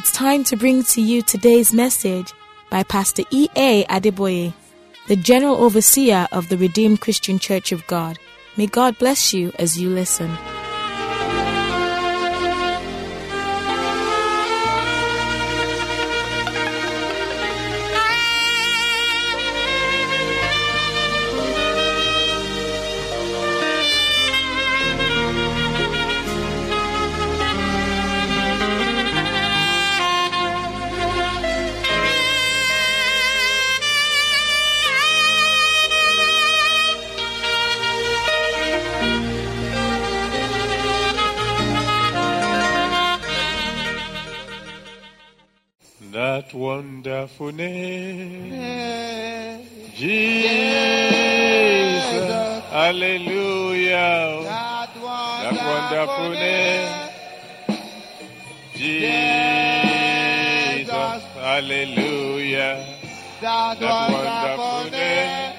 it's time to bring to you today's message by Pastor E.A. Adeboye, the General Overseer of the Redeemed Christian Church of God. May God bless you as you listen. That wonderful name, Jesus, hallelujah. That That wonderful name, Jesus, hallelujah. That That wonderful wonderful name.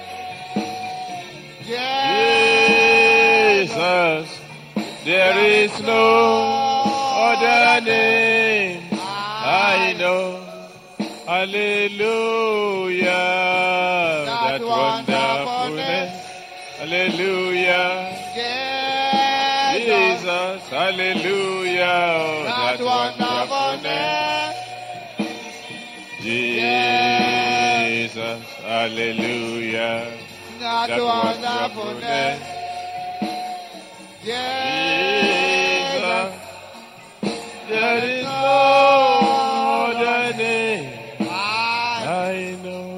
Jesus, there is no other name I know. Hallelujah. That wonderful name. Hallelujah. Jesus, hallelujah. That wonderful name. name. Jesus, hallelujah. That That wonderful wonderful name. Jesus, there is no other name I I know.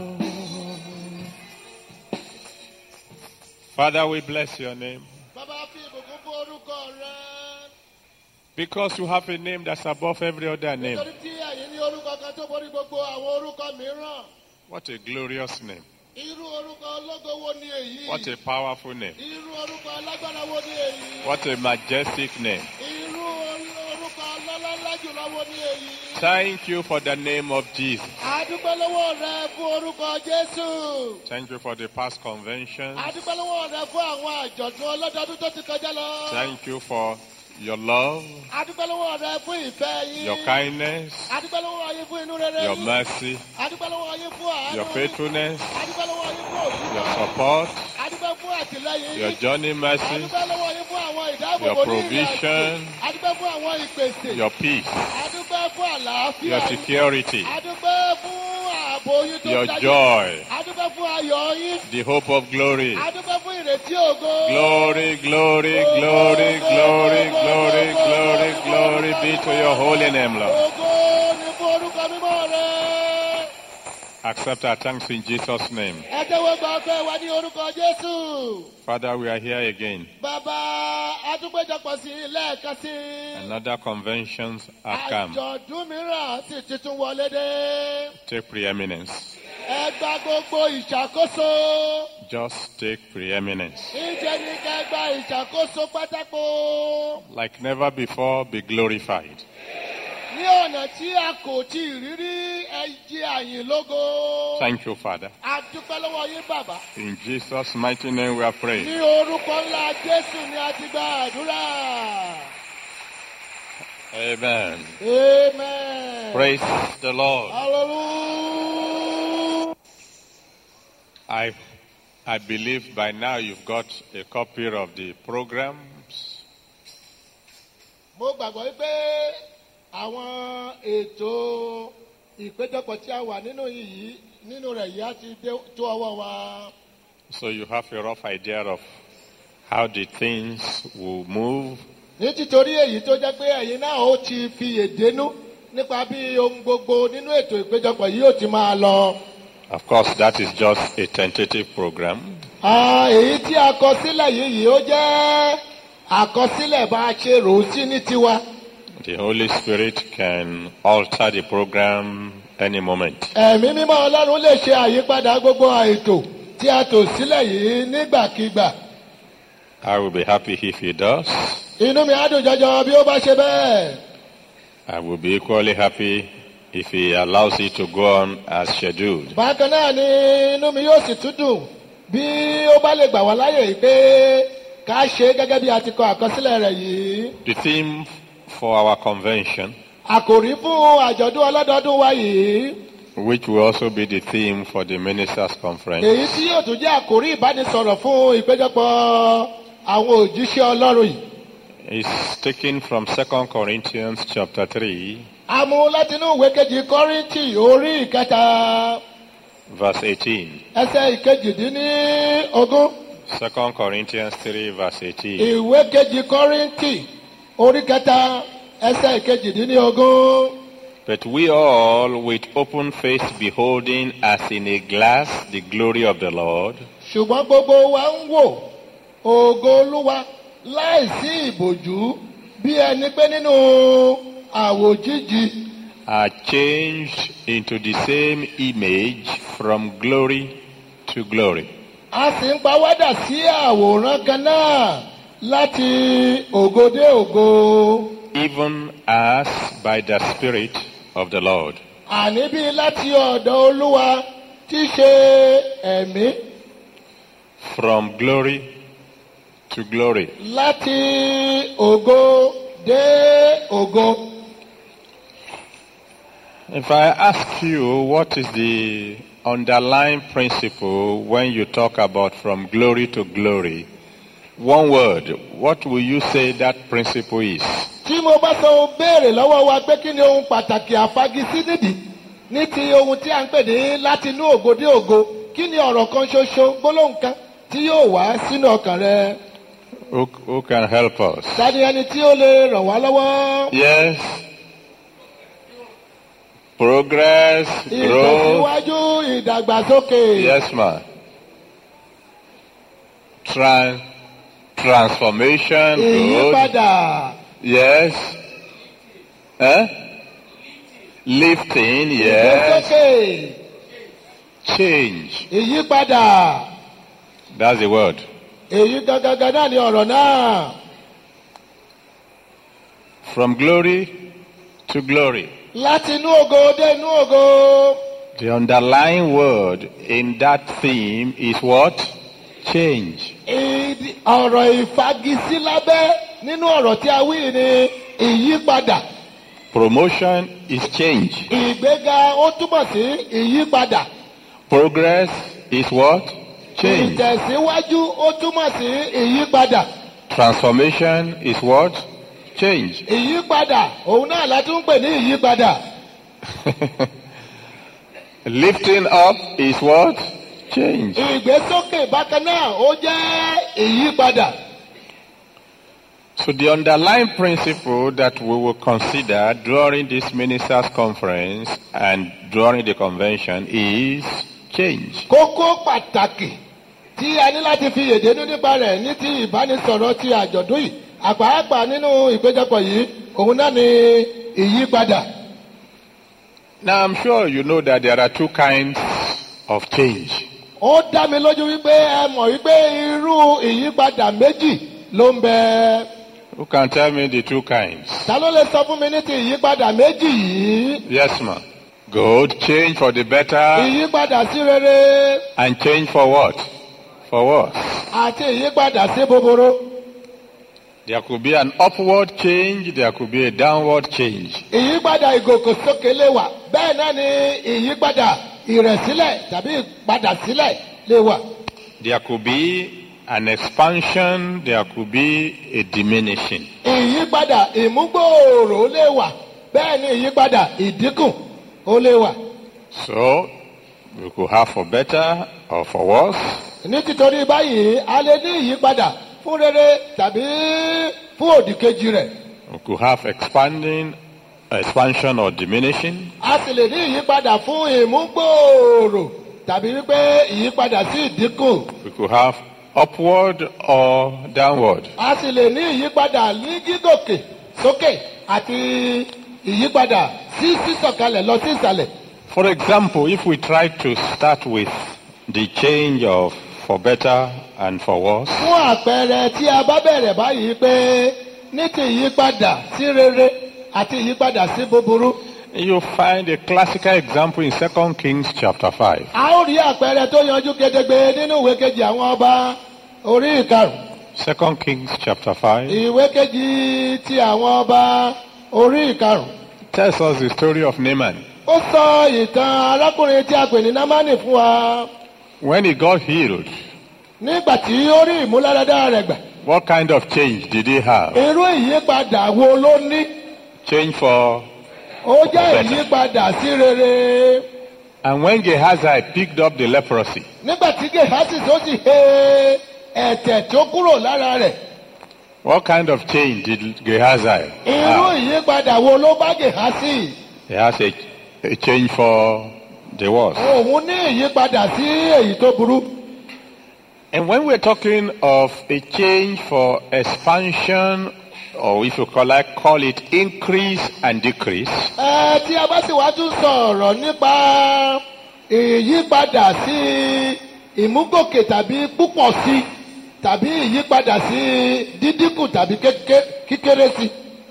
Father, we bless your name Bàbá fi ìbùkún fún orúkọ rẹ. because you have a name that's above every other name. Nítorí tí ẹ̀yin ní orúkọ kan tó borí gbogbo àwọn orúkọ mìíràn. What a glorious name. Irú orúkọ ológo wo ni èyí? What a powerful name. Irú orúkọ alágbára wo ni èyí? What a majestic name. Irú orúkọ ọlọ́lá jùlọ wo ni èyí? Thank you for the name of Jesus. Adúpẹ́ lọ́wọ́ rẹ fún orúkọ Jésù. Thank you for the past convention. Adúpẹ́ lọ́wọ́ rẹ fún àwọn àjọ̀dún ọlọ́dọọdún tó ti kọjá lọ. Thank you for your love, Adúpẹ́ lọ́wọ́ rẹ fún ìfẹ́ yín. your kindness, Adúpẹ́ lọ́wọ́ yín fún inú rere your yín. mercy, Adúpẹ́ lọ́wọ́ yín fún àánú. your faithfulness, Adúpẹ́ lọ́wọ́ yín fún your òtítọ́. support, Adúpẹ́ fún àtìlẹ́yìn your yín. journey mercy, Adúpẹ́ lọ́wọ́ yín fún àwọn ìdáàbòbò Your ní ìrìn àjò. provision. Adúpẹ́ fún àwọn ìpèsè. your peace, Adúpẹ́ fún àlàáfíà your yín. security, Adúpẹ́ fún ààbò yín tó your dájú. joy, Adúpẹ́ fún ayọ̀ yín. the hope of glory. Adúpẹ́ fún ìrètí ògo. Glory, glory, glory, glory, glory, glory, glory be to your holy name, Lord. Ògo ni fún orúkọ mímọ́ rẹ̀. Accept our thanks in Jesus' name. Ẹ tẹ́wọ́ gba ọpẹ́ wa ní orúkọ Jésù. Father, we are here again. Bàbá Adúgbèjọpọ̀ sí i lẹ́ẹ̀kan sí i. Another conventions have come. Àjọ̀dún mìíràn sì ti tún wọlé dé. Take preeminence. Ẹ gba gbogbo ìṣàkóso. Just take preeminence. Ìjẹ́ ní ká gba ìṣàkóso pátákó. Like never before, be glorified. Ní ọ̀nà tí a kò tí ì rírí ẹ jẹ́ àyìn lógo. Thank you, Father. A dúpẹ́ lọ́wọ́ yín bàbá. In Jesus' mighty name we are Ní praying. orúkọ ńlá Jésù ni a ti gba àdúrà. Amen. Amen. Praise the Lord. Hallelujah. I, I believe by now you've got a copy of the programs. Mo gbàgbọ́ wípé àwọn ètò ìpéjọpọ̀ tí a wà nínú yìí nínú rẹ̀ yìí á ti dé tó ọwọ́ wa. So you have a rough idea of how the things will move. Ní títorí èyí tó jẹ́ pé ẹ̀yin náà ó ti fi èdénú nípa bí ohun gbogbo nínú ètò ìpéjọpọ̀ yìí ó ti máa lọ. Of course, that is just a tentative program. Ah, Èyí tí a kọ sílẹ̀ yìí yìí ó jẹ́ àkọsílẹ̀ bá a ṣe rò ó sí ní tiwa. The Holy Spirit can alter the program any moment. Ẹ̀mí mímọ́ Ọlọ́run lè ṣe àyípadà gbogbo ètò tí a tò sílẹ̀ yìí nígbàkigbà. I will be happy if he does. Inú mi á dùn jọjọ bí ó bá ṣe bẹ́ẹ̀. I will be equally happy if he allows it to go on as scheduled. Bákan náà ni inú mi yóò sì tún dùn bí ó bá lè gbà wá láyè yìí pé ká ṣe é gẹ́gẹ́ bí a ti kọ àkọsílẹ̀ rẹ̀ yìí. The theme for our convention àkòrí fún àjọ̀dún ọlọ́dọọdún wa yìí which will also be the theme for the ministers' conference, èyí tí yóò tún jẹ́ àkòrí ìbánisọ̀rọ̀ fún ìpéjọpọ̀ àwọn òjíṣẹ́ ọlọ́run yìí. is taken from 2 Corinthians chapter 3, a mú látinú ìwé kejì kọ́rìntì orí ìkẹta verse 18. ẹsẹ̀ ìkejìdínní ogún 2 Corinthians 3, verse 18. ìwé kejì kọ́rìntì orí kẹta ẹsẹ̀ ìkejìdínní ogún. But we all, with open face, beholding as in a glass the glory of the Lord, ṣùgbọ́n gbogbo wa ń wò ògo olúwa láìsí ìbòjú bí ẹni pé nínú àwòjíji are changed into the same image from glory to glory, a sì ń pawádà sí àwòrán kan náà láti ògo dé ògo even as by the Spirit of the Lord. àní bí láti ọ̀dọ̀ olúwa tí í ṣe ẹ̀mí From glory to glory. láti ògo dé ògo. If I ask you what is the underlying principle when you talk about from glory to glory, one word, what will you say that principle is? tí mo bá sọ béèrè lọ́wọ́ wa pé kí ni ohun pàtàkì àfagisí nídìí ní ti ohun tí a ń pè ní láti inú ògo dé ògo kí ni ọ̀rọ̀ kan ṣoṣo gbólóhùn kan tí yóò wá sínú ọkàn rẹ Who, who can help us? tani ẹni tí ó lè ràn wá lọ́wọ́ Yes. Progress, growth. ìtẹ̀síwájú ìdàgbàsókè Yes, ma. Tran- transformation, good. ìyípadà Yes. Eh? Lifting, yes. ìgbésókè Change. ìyípadà That's the word. èyí gangan náà ni ọ̀rọ̀ náà From glory to glory. láti inú ògo dé inú ògo. The underlying word in that theme is what? Change. Ìdí- ọ̀rọ̀ ìfagisí lábẹ́ nínú ọ̀rọ̀ tí a wí ni ìyípadà. Promotion is change. Ìgbéga ó túmọ̀ sí ìyípadà. Progress is what? Change. Ìtẹ̀síwájú ó túmọ̀ sí ìyípadà. Transformation is what? Change. Ìyípadà òun náà la tún ń pè ní ìyípadà. Lifting up is what? Change. Ìgbésókè bákan náà ó jẹ́ ìyípadà. So the underlying principle that we will consider during this ministers' conference and during the convention is change. Kókó pàtàkì tí a ní láti fi yèdénú nípa rẹ̀ ní ti ìbánisọ̀rọ̀ ti àjọ̀dún yìí. Àpàápàá nínú ìpéjọpọ̀ yìí, òun náà ni ìyípadà. Now I'm sure you know that there are two kinds of change. ó dá mi lójú wípé ẹ mọ̀ wípé irú ìyípadà méjì ló ń bẹ. Who can tell me the two kinds? ta ló lè sọ fún mi ní ti ìyípadà méjì yìí. Yes, ma'am. Good. Change for the better ìyípadà sí rere and change for what? For what? àti ìyípadà sí búburú. There could be an upward change, there could be a downward change. ìyípadà ìgòkèsókè lè wà bẹ́ẹ̀ náà ni ìyípadà ìrẹ̀sílẹ̀ tàbí ìpadàsílẹ̀ lè wà. There could be an expansion, there could be a diminishing. ìyípadà ìmúgbòòrò lè wà bẹ́ẹ̀ ni ìyípadà ìdínkù ó lè wà. So, we could have for better or for worse. ní títorí báyìí a lè ní ìyípadà fún rere tàbí fún òdì kejì rẹ̀. We could have expanding, expansion or diminishing. a sì lè ní ìyípadà fún ìmúgbòòrò tàbí wípé ìyípadà sí ìdínkù. We could have upward or downward. a sì lè ní ìyípadà ní gígòkè sókè àti ìyípadà sí sísọ̀kalẹ̀ lọ sí ìsàlẹ̀. For example, if we try to start with the change of for better and for worse, fún àpẹẹrẹ tí a bá bẹ̀rẹ̀ báyìí pé ní ti ìyípadà sí rere àti ìyípadà sí búburú. you find a classical example in 2 Kings chapter 5. a ó rí àpẹẹrẹ tó yanjú gedegbe nínú ìwé kejì àwọn ọba orí ìkarùn. 2 Kings chapter 5, ìwé kejì ti àwọn ọba orí ìkarùn. tells us the story of Naaman. ó sọ ìtàn arákùnrin tí a pè ní námánì fún wa When he got healed, nígbà tí ó rí ìmúláradá rẹ̀ gbà what kind of change did he have? irú ìyípadà wo ló ní Change for. ó jẹ́ ìyípadà sí rere And when Gehazi picked up the leprosy, nígbà tí gehasi tó sì he ẹ̀tẹ̀ tó kúrò lára rẹ̀ what kind of change did Gehazi irú have? ìyípadà wo ló bá gehasi He has a, a change for the worse. òun ní ìyípadà sí èyí tó burú And when we're talking of a change for expansion, or if you call, like, call it increase and decrease, ẹ tí a bá sì wá tún sọ̀rọ̀ nípa ìyípadà sí ìmúgòkè tàbí púpọ̀ sí tàbí ìyípadà sí dídínkù tàbí kéké- kíkéré sí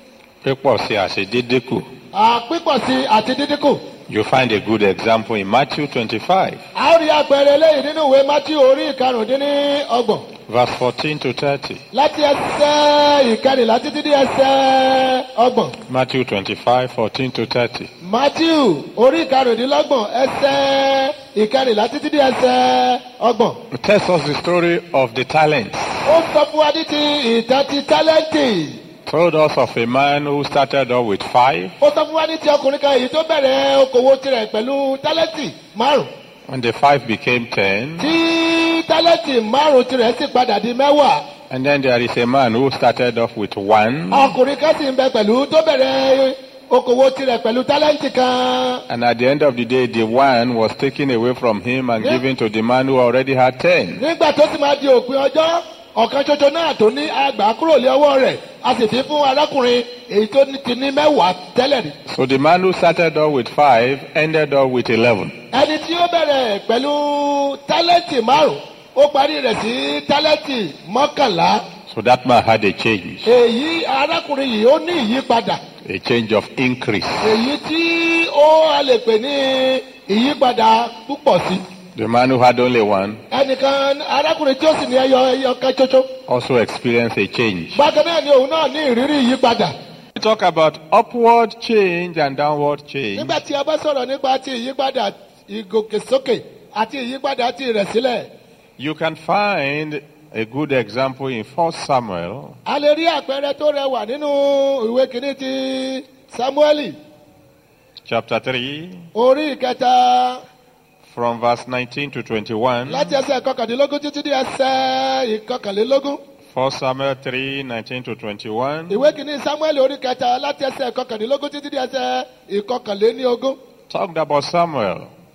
pípọ̀ sí àṣedédékù. àpípọ̀ sí àti dídínkù. You find a good example in Matthew 25, a ó rí àpẹẹrẹ eléyìí nínú ìwé mátí orí ìkarùndínlọ́gbọ̀n verse 14 to 30. láti ẹsẹ̀ ìkẹrìnlá títí dé ẹsẹ̀ ọgbọ̀n. Matthew 25, 14 to 30. matthew orí ìkarùndínlọ́gbọ̀n ẹsẹ̀ ìkẹrìnlá títí dé ẹsẹ̀ ọgbọ̀n. It tells us the story of the talents. ó sọ fún wa ní ti ìtàn ti tálẹ́ǹtì. Told us of a man who started off with five, ó sọ fún wa ní ti ọkùnrin kan èyí tó bẹ̀rẹ̀ okòwò tirẹ̀ pẹ̀lú tálẹ́ǹtì márùn. and the five became ten. tí tálẹ́ǹtì márùn tirẹ̀ sì padà di mẹ́wàá. And then there is a man who started off with one, ọkùnrin kan sì ń bẹ pẹ̀lú tó bẹ̀rẹ̀ okòwò tirẹ̀ pẹ̀lú tálẹ́ǹtì kan. and at the end of the day, the one was taken away from him and Yeah. given to the man who already had ten. nígbà tó sì máa di òpin ọjọ́ ọ̀kan ṣoṣo náà tó ní àgbà kúrò lé ọwọ́ rẹ̀ a sì fi fún arákùnrin èyí tó ní- ti ní mẹ́wàá tẹ́lẹ̀ rí. So the man who started off with five ended up with eleven. ẹni tí ó bẹ̀rẹ̀ pẹ̀lú tálẹ́ǹtì márùn ó parí rẹ̀ sí tálẹ́ǹtì mọ́kànlá So that man had a change, èyí arákùnrin yìí ó ní ìyípadà a change of increase. èyí tí ó a lè pè ní ìyípadà púpọ̀ sí. The man who had only one ẹnìkan arákùnrin tí ó sì ní ẹyọ ẹyọ kan ṣoṣo also experienced a change. bákan náà ni òun náà ní ìrírí ìyípadà. We talk about upward change and downward change. nígbà tí a bá sọ̀rọ̀ nípa ti ìyípadà ìgòkèsókè àti ìyípadà ti ìrẹ̀sílẹ̀ You can find a good example in 1 Samuel a lè rí àpẹẹrẹ tó rẹwà nínú ìwé kìíní ti samueli chapter 3 orí ìkẹta from verse 19 to 21. láti ẹsẹ̀ kọkàndínlógún títí di ẹsẹ̀ ìkọkànlélógún 1 Samuel 3 19 to 21. ìwé kìíní samueli orí kẹta láti ẹsẹ̀ kọkàndínlógún títí di ẹsẹ̀ ìkọkànléníogún Talked about Samuel,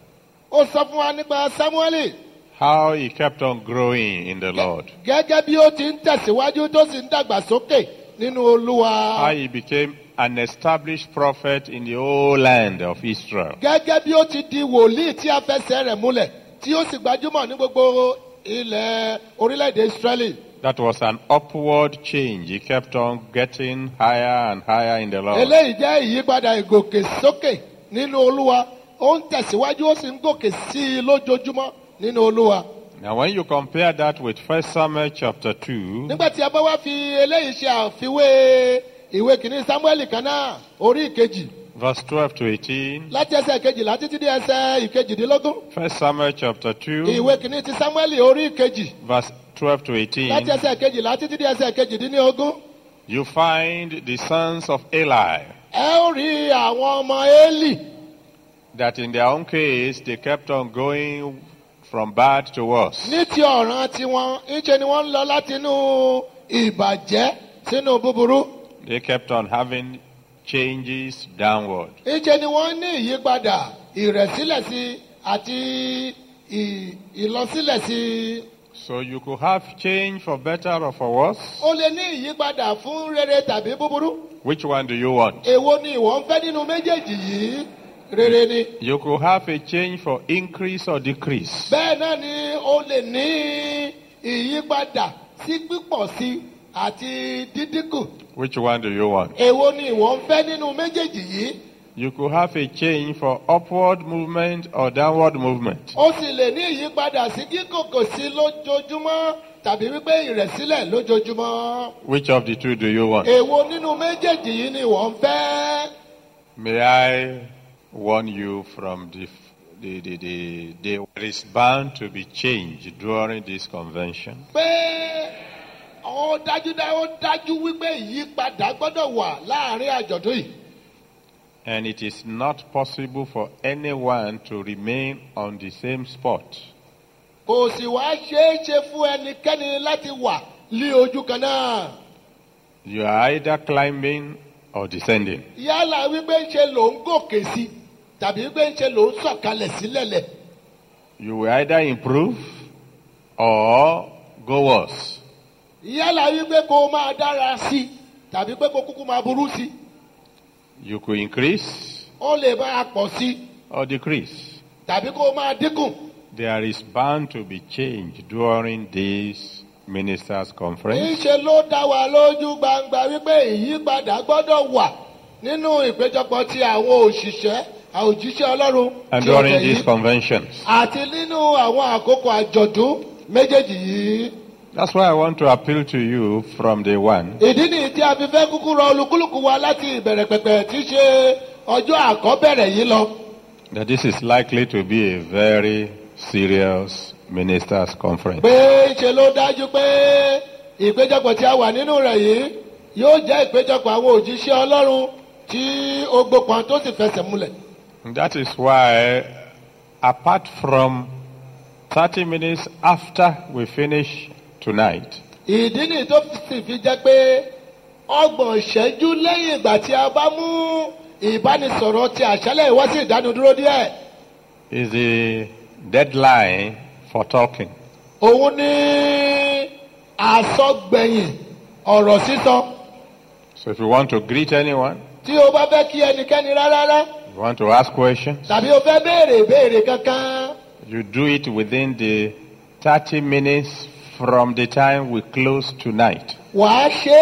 ó sọ fún wa nípa samueli how he kept on growing in the Lord, gẹ́gẹ́ bí ó ti ń tẹ̀síwájú tó sì ń dàgbàsókè nínú olúwa. how he became an established prophet in the whole land of Israel. gẹ́gẹ́ bí ó ti di wòlíì tí a fẹsẹ̀ rẹ̀ múlẹ̀ tí ó sì gbajúmọ̀ ní gbogbo ilẹ̀ orílẹ̀-èdè israẹli. That was an upward change. He kept on getting higher and higher in the Lord. eléyìí jẹ́ ìyípadà ìgòkè sókè nínú olúwa ó ń tẹ̀síwájú ó sì ń gòkè sí i lójoojúmọ́ nínú olúwa. Now, when you compare that with 1 Samuel chapter 2, nígbà tí a bá wá fi eléyìí ṣe àfiwé ìwé kìíní samuel kan náà orí ìkejì verse 12 to 18, láti ẹsẹ̀ kejìlá títí dé ẹsẹ̀ ìkejìdínlógún 1 Samuel chapter 2, ìwé kìíní ti samuel orí ìkejì verse 12 to láti 18, ẹsẹ̀ kejìlá títí dé ẹsẹ̀ kejìdínlógún. you find the sons of Eli ẹ ó rí àwọn ọmọ eli that in their own case they kept on going from bad to worse. ní ti ọ̀ràn tiwọn ńṣe ni wọ́n ń lọ láti inú ìbàjẹ́ sínú búburú They kept on having changes downward. ńṣe ni wọ́n ní ìyípadà ìrẹ̀sílẹ̀ sí àti ì- ìlọsílẹ̀ sí. So you could have change for better or for worse. ó lè ní ìyípadà fún rere tàbí búburú Which one do you want? èwo ni ìwọ ń fẹ́ nínú méjèèjì yìí rere ni. You could have a change for increase or decrease. bẹ́ẹ̀ náà ni ó lè ní ìyípadà sí pípọ̀ sí àti dídínkù. Which one do you want? èwo ni ìwọ ń fẹ́ nínú méjèèjì yìí. You could have a change for upward movement or downward movement. ó sì lè ní ìyípadà sí kíkòkò sí lójoojúmọ́ tàbí wípé ìrẹ̀sílẹ̀ lójoojúmọ́. Which of the two do you want? èwo nínú méjèèjì yìí ni ìwọ ń fẹ́. May I warn you from the, the, the, the, the there is bound to be change during this convention. pé ó dájúdájú ó dájú wípé ìyípadà gbọ́dọ̀ wà láàrin àjọ̀dún yìí. And it is not possible for anyone to remain on the same spot. kò sì wá ṣeé ṣe fún ẹnikẹ́ni láti wà lí ojú kan náà. You are either climbing or descending. yálà wípé ń ṣe ló ń gòkè sí tàbí wípé ń ṣe ló ń sọ̀kalẹ̀ sílẹ̀lẹ̀. You will either improve or go worse. yálà wípé kó o máa dára sí tàbí pé kó o kúkú máa burú sí. You could increase ó lè máa pọ̀ sí or decrease. tàbí kó o máa dínkù. There is bound to be change during this ministers' conference. níṣe ló dá wa lójú gbangba wípé ìyípadà gbọ́dọ̀ wà nínú ìpéjọpọ̀ ti àwọn òṣìṣẹ́ àwọn òjíṣẹ́ ọlọ́run And ti ọ̀tẹ̀ during these yìí conventions. àti nínú àwọn àkókò àjọ̀dún méjèèjì yìí. That's why I want to appeal to you from day one. ìdí nìyí tí a fi fẹ́ kúkú rọ olúkúlùkù wa láti ìbẹ̀rẹ̀ pẹ̀pẹ̀ tí í ṣe ọjọ́ àkọ́bẹ̀rẹ̀ yìí lọ. That this is likely to be a very serious ministers' conference. pé ṣe ló dájú pé ìpéjọpọ̀ tí a wà nínú rẹ̀ yìí yóò jẹ́ ìpéjọpọ̀ àwọn òjíṣẹ́ ọlọ́run tí ó gbópọn tó sì fẹsẹ̀ múlẹ̀. That is why, apart from 30 minutes after we finish tonight, ìdí nìyí tó sì fi jẹ́ pé ọgbọ̀n ìṣẹ́jú lẹ́yìn ìgbà tí a bá mú ìbánisọ̀rọ̀ ti àṣálẹ̀ wá sí ìdánudúró díẹ̀ is the deadline for talking. òun ní àsọgbẹ̀yìn ọ̀rọ̀ sísọ So if you want to greet anyone, tí o bá fẹ́ kí ẹnikẹ́ni rárá you want to ask questions, tàbí o fẹ́ béèrè béèrè kankan you do it within the 30 minutes from the time we close tonight. wàá ṣe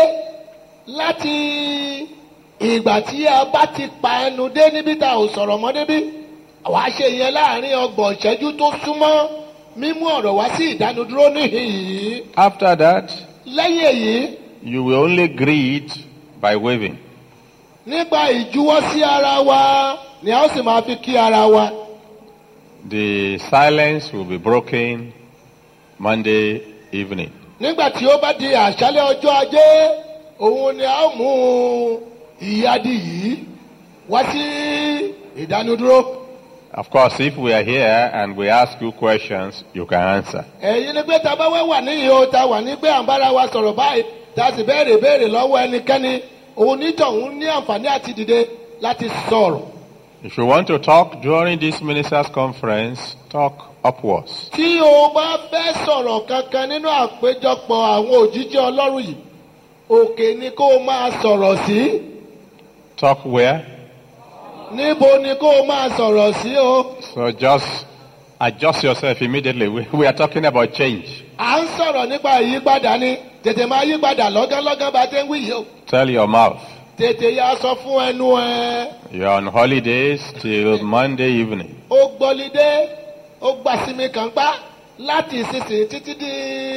láti ìgbà tí a bá ti pa ẹnu dé níbi tá ò sọ̀rọ̀ mọ́ débi wàá ṣe yẹn láàrin ọgbọ̀n ìṣẹ́jú tó súnmọ́ mímú ọ̀rọ̀ wá sí ìdánudúró níhìn yìí After that, lẹ́yìn èyí you will only greet by waving. nípa ìjuwọ́ sí ara wa ni a ó sì máa fi kí ara wa The silence will be broken Monday evening. nígbà tí ó bá di àṣálẹ́ ọjọ́ ajé òun ni a ó mú ìyádi yìí wá sí ìdánudúró. Of course, if we are here and we ask you questions, you can answer. ẹ̀yin ni pé tá a bá wá wà níyì o ta wà ní pé à ń bára wa sọ̀rọ̀ báyìí tá a sì béèrè béèrè lọ́wọ́ ẹnikẹ́ni òun nítọ̀hún ní àǹfààní àti dìde láti sọ̀rọ̀. If you want to talk during this ministers' conference, talk upwards. tí o bá fẹ́ sọ̀rọ̀ kankan nínú àpéjọpọ̀ àwọn òjíjẹ́ ọlọ́run yìí òkè ni kó o máa sọ̀rọ̀ sí Talk where? níbo ni kó o máa sọ̀rọ̀ sí o. So just adjust yourself immediately. We, we are talking about change. à ń sọ̀rọ̀ nípa ìyípadà ni tètè máa yípadà lọ́gánlọ́gán bá tẹ́ ń wí yìí o. Tell your mouth. tètè ya sọ fún ẹnu ẹ. You're on holidays till Monday evening. ó gbọ́lidé ó gbà sími kan pa láti ìsinsìnyí títí di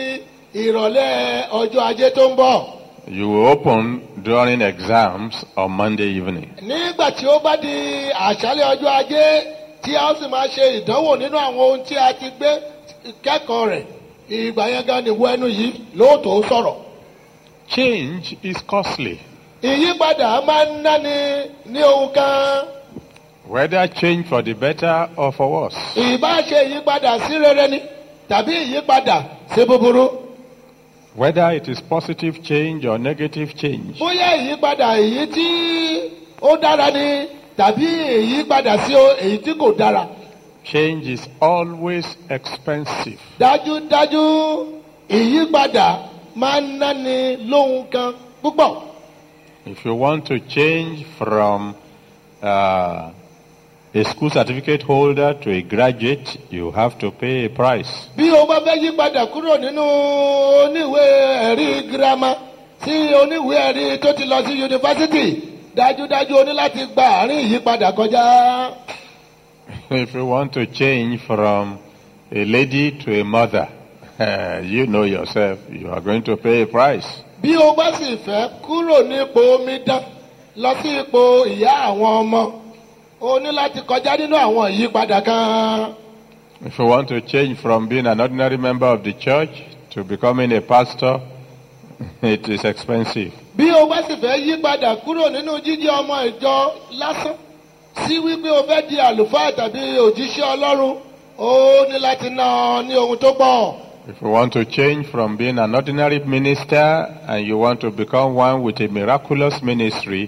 ìrọ̀lẹ́ ọjọ́ ajé tó ń bọ̀. You will open during exams on Monday evening. nígbà tí ó bá di àṣálẹ́ ọjọ́ ajé tí a ó sì máa ṣe ìdánwò nínú àwọn ohun tí a ti gbé kẹ́kọ̀ọ́ rẹ̀ ìgbà yẹn gan ni wọ ẹnu yìí lóòótọ́ sọ̀rọ̀. Change is costly. ìyípadà máa ń náni ní ohun kan Whether change for the better or for worse. ìbá ṣe ìyípadà sí rere ni tàbí ìyípadà sí búburú. Whether it is positive change or negative change. bóyá ìyípadà èyí tí ó dára ni tàbí ìyípadà sí o- èyí tí kò dára. Change is always expensive. dájúdájú ìyípadà máa ń náni lóhun kan púpọ̀. If you want to change from uh, a school certificate holder to a graduate, you have to pay a price. bí o bá fẹ́ yípadà kúrò nínú oníwèé ẹ̀rí girama sí oníwèé ẹ̀rí tó ti lọ sí yunifásitì dájúdájú o ní láti gba àárín ìyípadà kọjá. If you want to change from a lady to a mother, you know yourself, you are going to pay a price. bí o bá sì fẹ́ kúrò nípò omidan lọ sí ipò ìyá àwọn ọmọ o ní láti kọjá nínú àwọn ìyípadà kan If you want to change from being an ordinary member of the church to becoming a pastor, it is expensive. bí o bá sì fẹ́ yí padà kúrò nínú jíjẹ́ ọmọ ìjọ lásán sí wípé o fẹ́ di àlùfáà tàbí òjíṣẹ́ ọlọ́run o ní láti ná ní ohun tó pọ̀. If you want to change from being an ordinary minister and you want to become one with a miraculous ministry,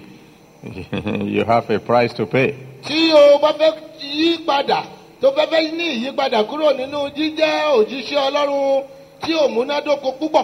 you have a price to pay. tí o bá fẹ́ yí padà tó fẹ́ fẹ́ ní ìyípadà kúrò nínú jíjẹ́ òjíṣẹ́ ọlọ́run tí ò múnádóko púpọ̀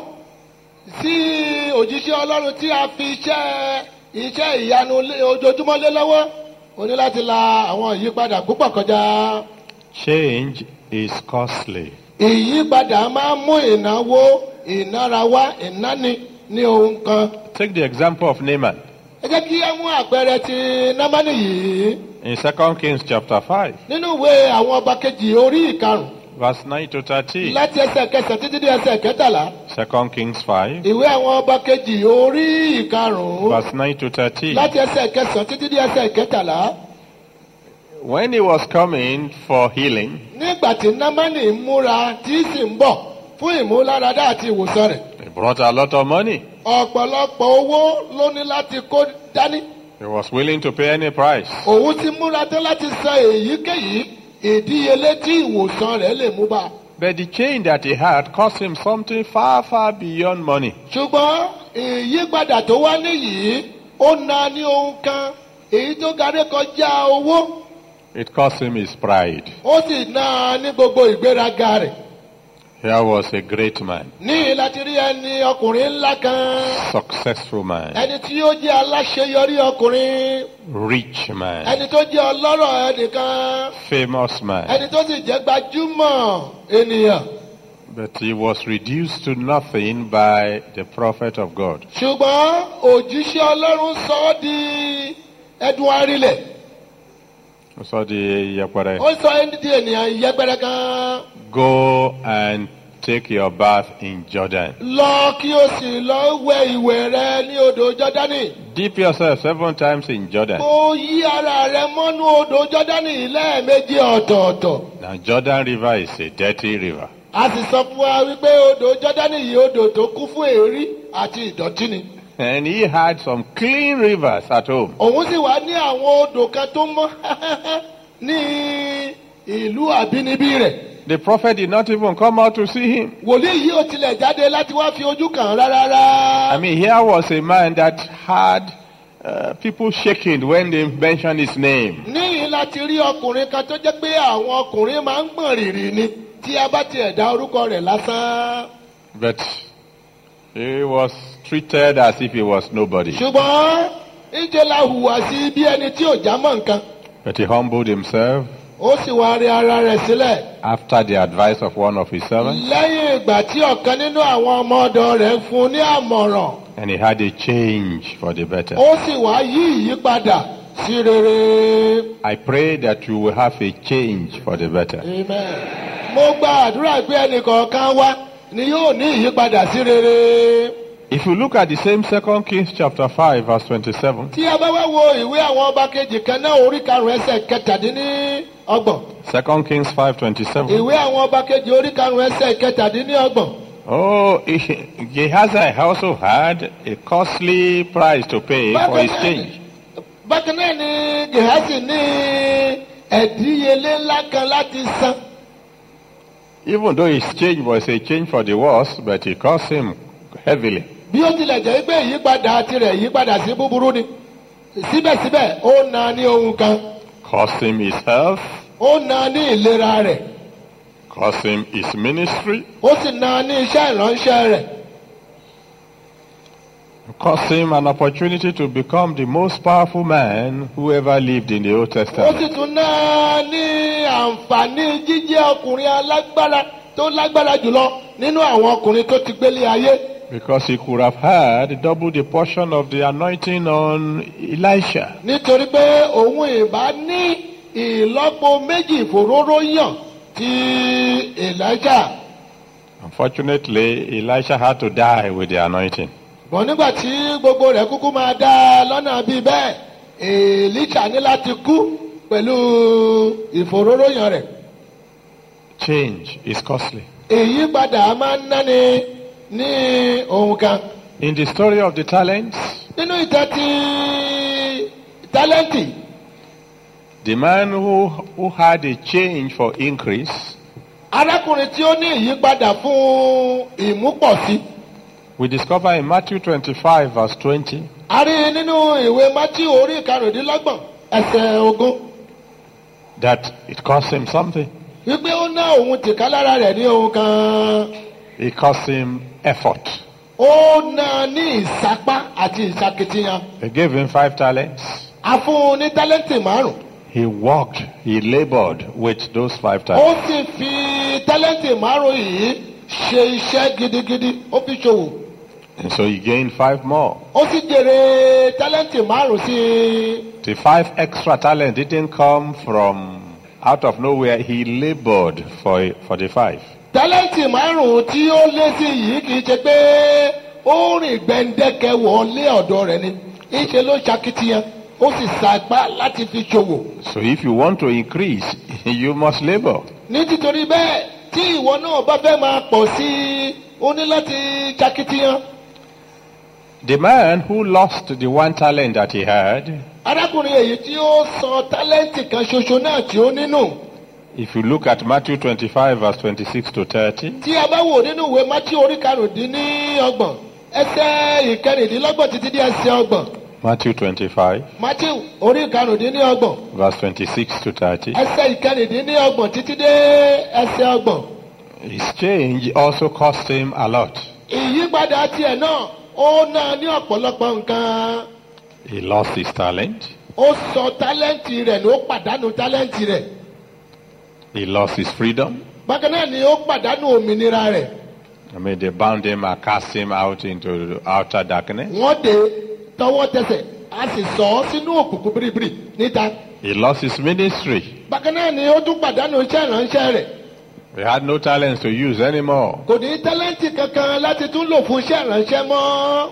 sí òjíṣẹ́ ọlọ́run tí a fi iṣẹ́ iṣẹ́ ìyanu lé- ojoojúmọ́ lé lọ́wọ́ o ní láti la àwọn ìyípadà púpọ̀ kọjá. Change is costly. ìyípadà máa ń mú ìnáwó ìnára wá ìnáni ní ohun kan. Take the example of Naaman ẹ jẹ́ kí á mú àpẹẹrẹ ti námánì yìí in 2 Kings chapter 5, nínú ìwé àwọn ọba kejì orí ìkarùn verse 9 to 13. láti ẹsẹ̀ kẹsàn-án títí dé ẹsẹ̀ kẹtàlá. 2 Kings 5, ìwé àwọn ọba kejì orí ìkarùn-ún verse 9 to 13. láti ẹsẹ̀ kẹsàn-án títí dé ẹsẹ̀ kẹtàlá. When he was coming for healing, nígbà tí námánì ń múra tí sì ń bọ̀ fún ìmúláradá àti ìwòsàn rẹ̀ he brought a lot of money. ọ̀pọ̀lọpọ̀ owó ló ní láti kó dání. He was willing to pay any price. òun ti múra tán láti san èyíkéyìí ìdíyelé tí ìwòsàn rẹ̀ lè mú bá a. But the change that he had cost him something far, far beyond money. ṣùgbọ́n ìyípadà tó wá níyìí ó na ní ohun kan èyí tó garí kọjá owó It cost him his pride. ó sì na ní gbogbo ìgbéraga rẹ̀. Here was a great man, ní láti rí ẹni ọkùnrin ńlá kan successful man, ẹni tí ó jẹ́ aláṣeyọrí ọkùnrin rich man, ẹni tó jẹ́ ọlọ́rọ̀ ẹnìkan famous man. ẹni tó sì jẹ́ gbajúmọ̀ ènìyàn. But he was reduced to nothing by the prophet of God. ṣùgbọ́n òjíṣẹ́ ọlọ́run sọ ọ́ di ẹdun arílẹ̀ So the Yapare, ó sọ ẹ́ di ènìyàn yẹpẹrẹ kan go and take your bath in Jordan. lọ kí o sì lọ wẹ ìwẹ̀ rẹ ní odò jọ́dánì Dip yourself seven times in Jordan. kó yí ara rẹ mọ́nú odò jọ́dánì lẹ́ẹ̀mejì ọ̀tọ̀ọ̀tọ̀ Now Jordan River is a dirty river. a sì sọ fún wa wípé odò jọ́dánì yìí odò tó kún fún èérí àti ìdọ̀tí ni And he had some clean rivers at home. òun sì wá ní àwọn odò kan tó mọ́ ní ìlú àbínibí rẹ̀ The prophet did not even come out to see him. wòlíì yìí ò tilẹ̀ jáde láti wá fi ojú kàn án rárá. I mean, here was a man that had uh, people shaking when they mentioned his name. níyìn láti rí ọkùnrin kan tó jẹ́ pé àwọn ọkùnrin máa ń gbọ̀n rìrì ni tí a bá tiẹ̀ dá orúkọ rẹ̀ lásán. But he was treated as if he was nobody. ṣùgbọ́n ìjẹ́ la hùwà sí bí ẹni tí ò já mọ́ nǹkan. But he humbled himself ó sì wá rí ara rẹ̀ sílẹ̀. after the advice of one of his servants, lẹ́yìn ìgbà tí ọ̀kan nínú àwọn ọmọ ọ̀dọ̀ rẹ̀ fún un ní àmọ̀ràn and he had a change for the better. ó sì wá yí ìyípadà sí rere. I pray that you will have a change for the better. Amen. mo gba àdúrà pé ẹnìkọ̀ọ̀kan wá ni yóò ní ìyípadà sí rere. If you look at the same Second Kings chapter 5, verse 27, tí a bá wá wo ìwé àwọn ọba kejì kan náà orí karùn-ún ẹsẹ̀ kẹtàdínní ọgbọ̀n. Second Kings 5:27. ìwé àwọn ọba kejì orí karùn-ún ẹsẹ̀ kẹtàdínní ọgbọ̀n. Oh, Gehazi also had a costly price to pay for his change. bákan náà ni gehasi ní ẹ̀díyelé ńlá kan láti san. Even though his change was a change for the worse, but it cost him heavily. bí ó tilẹ̀ jẹ́ pé ìyípadà tirẹ̀ ìyípadà sí búburú ni síbẹ̀síbẹ̀ ó na ní ohun kan Cost him his health, ó na ní ìlera rẹ̀ cost him his ministry, ó sì na ní iṣẹ́ ìránṣẹ́ rẹ̀ cost him an opportunity to become the most powerful man who ever lived in the Old ó sì Testament. tún ná ní àǹfààní jíjẹ́ ọkùnrin alágbára tó lágbára jùlọ nínú àwọn ọkùnrin tó ti gbélé ayé Because he could have had double the portion of the anointing on Elisha. nítorí pé òun ìbá ní ìlọ́po méjì ìfòróró yàn ti Èlíjà Unfortunately, Elisha had to die with the anointing. wọ́n nígbà tí gbogbo rẹ̀ kúkú máa dá lọ́nà bíi bẹ́ẹ̀ èlíṣà ní láti kú pẹ̀lú ìfòróróyàn rẹ̀ Change is costly. ìyípadà máa ń náni ní ohun kan In the story of the talents, nínú ìtàn ti tálẹ́ǹtì the man who, who had a change for increase, arákùnrin tí ó ní ìyípadà fún ìmúpọ̀sí we discover in Matthew 25, verse 20, a rí nínú ìwé mátí orí ìkarùndínlọ́gbọ̀n ẹsẹ̀ ogún that it cost him something. wípé ó ná òun tìká lára rẹ̀ ní ohun kan It cost him effort. ó ná ní ìsapá àti ìsakitiyan They gave him five talents. a fún un ní tálẹ́ǹtì márùn He worked, he labored with those five ó talents. sì fi tálẹ́ǹtì márùn yìí ṣe iṣẹ́ gidigidi ó fi ṣòwò And so he gained five more. ó sì jèrè tálẹ́ǹtì márùn sí i The five extra talents didn't come from out of nowhere. He labored for, for the five. tálẹ́ǹtì márùn tí ó lé sí yìí kì í ṣe pé ó rìn gbẹ̀ǹdẹ̀kẹ̀ wọlé ọ̀dọ̀ rẹ̀ ni ìṣe ló ṣakitiyan ó sì sàgbá láti fi ṣòwò So if you want to increase, you must labor. ní títorí bẹ́ẹ̀ tí ìwọ náà bá fẹ́ máa pọ̀ sí i ó ní láti ṣakitiyan The man who lost the one talent that he had, arákùnrin èyí tí ó sọ tálẹ́ǹtì kan ṣoṣo náà tí ó nínú if you look at Matthew 25, verse 26 to 30, tí a bá wò nínú ìwé mátí orí karùndínlọ́gbọ̀n ẹsẹ̀ ìkẹrìndínlọ́gbọ̀n títí dé ẹsẹ̀ ọgbọ̀n Matthew 25, mátí orí karùndínlọ́gbọ̀n verse 26 to 30, ẹsẹ̀ ìkẹrìndínlọ́gbọ̀n títí dé ẹsẹ̀ ọgbọ̀n his change also cost him a lot. ìyípadà tiẹ̀ náà ó náà ní ọ̀pọ̀lọpọ̀ nǹkan He lost his talent, ó sọ tálẹ́ǹtì rẹ̀ ní ó pàdánù tálẹ́ǹtì rẹ̀ he lost his freedom. bákan náà ni ó pàdánù òmìnira rẹ̀ I mean, they bound him and cast him out into the outer darkness. wọ́n dé tọwọ́ tẹsẹ̀ a sì sọ ọ́ sínú òkùnkùn biribiri níta He lost his ministry. bákan náà ni ó tún pàdánù iṣẹ́ ìránṣẹ́ rẹ̀ He had no talents to use anymore. kò ní tálẹ́ǹtì kankan láti tún lò fún iṣẹ́ ìránṣẹ́ mọ́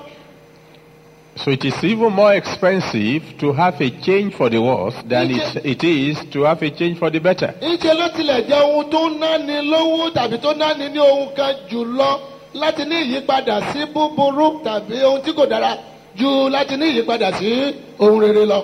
So it is even more expensive to have a change for the worse than it, it is to have a change for the better. ńṣe ló tilẹ̀ jẹ́ ohun tó ń náni lówó tàbí tó náni ní ohun kan jùlọ láti ní ìyípadà sí búburú tàbí ohun tí kò dára ju láti ní ìyípadà sí ohun rere lọ.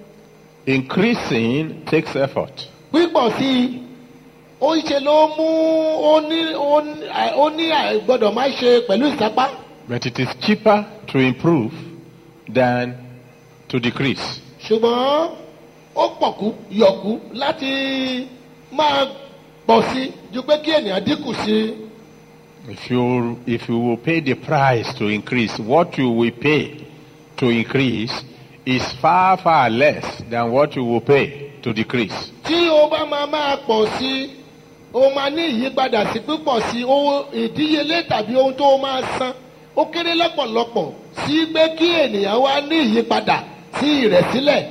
Increasing takes effort. pípọ̀ sí i ó ń ṣe ló mú ó ní ó ní àì- ó ní àìgbọ́dọ̀ má ṣe pẹ̀lú ìsapá But it is cheaper to improve than to decrease. ṣùgbọ́n ó pọ̀kú yọ̀kú láti máa pọ̀ sí i ju pé kí ènìyàn dínkù sí i. If you, if you will pay the price to increase, what you will pay to increase is far, far less than what you will pay to decrease. tí o bá máa máa pọ̀ sí i o máa ní ìyípadà sí pípọ̀ sí i owó ìdíyelé tàbí ohun tó o máa san ó kéré lọ́pọ̀lọpọ̀ sí pé kí ènìyàn wá ní ìyípadà sí ìrẹ̀sílẹ̀.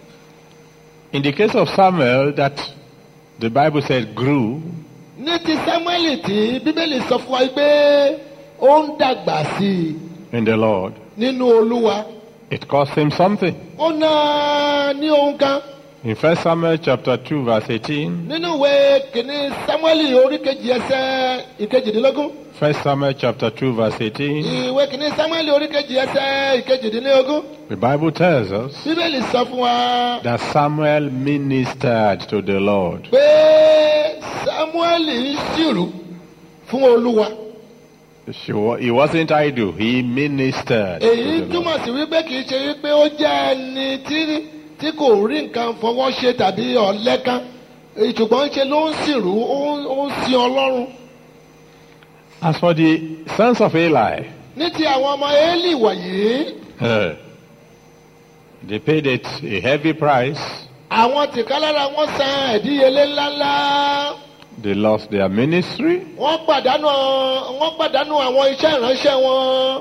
In the case of Samuel, that the Bible said grew, ní ti samuel tí bíbélì sọ fún wa pé ó ń dàgbà sí i in the Lord, nínú olúwa it cost him something. ó ná ní ohun kan In 1 Samuel chapter 2, verse 18, nínú ìwé kìíní samuel orí kejì ẹsẹ ìkejìdínlógún 1 Samuel chapter 2, verse 18, ìwé kìíní samuel orí kejì ẹsẹ ìkejìdínlógún the Bible tells us bíbélì sọ fún wa. that Samuel ministered to the Lord. pé samuel ń ṣìrù fún olúwa She wa- He wasn't idle, he ministered. to èyí the Lord. túmọ̀ sí wípé kì í ṣe wípé ó jẹ́ ẹni tí tí kò rí nǹkan fọwọ́ ṣe tàbí ọ̀lẹ́kan èyí ṣùgbọ́n ṣe ló ń ṣìrù ó ń- ó ń sin ọlọ́run As for the sons of Eli, ní ti àwọn ọmọ éèlì wọ̀nyí eh, they paid it a heavy price. àwọn tìkálára wọn san ẹ̀díyelé ńláńlá They lost their ministry, wọ́n pàdánù wọ́n pàdánù àwọn iṣẹ́ ìránṣẹ́ wọn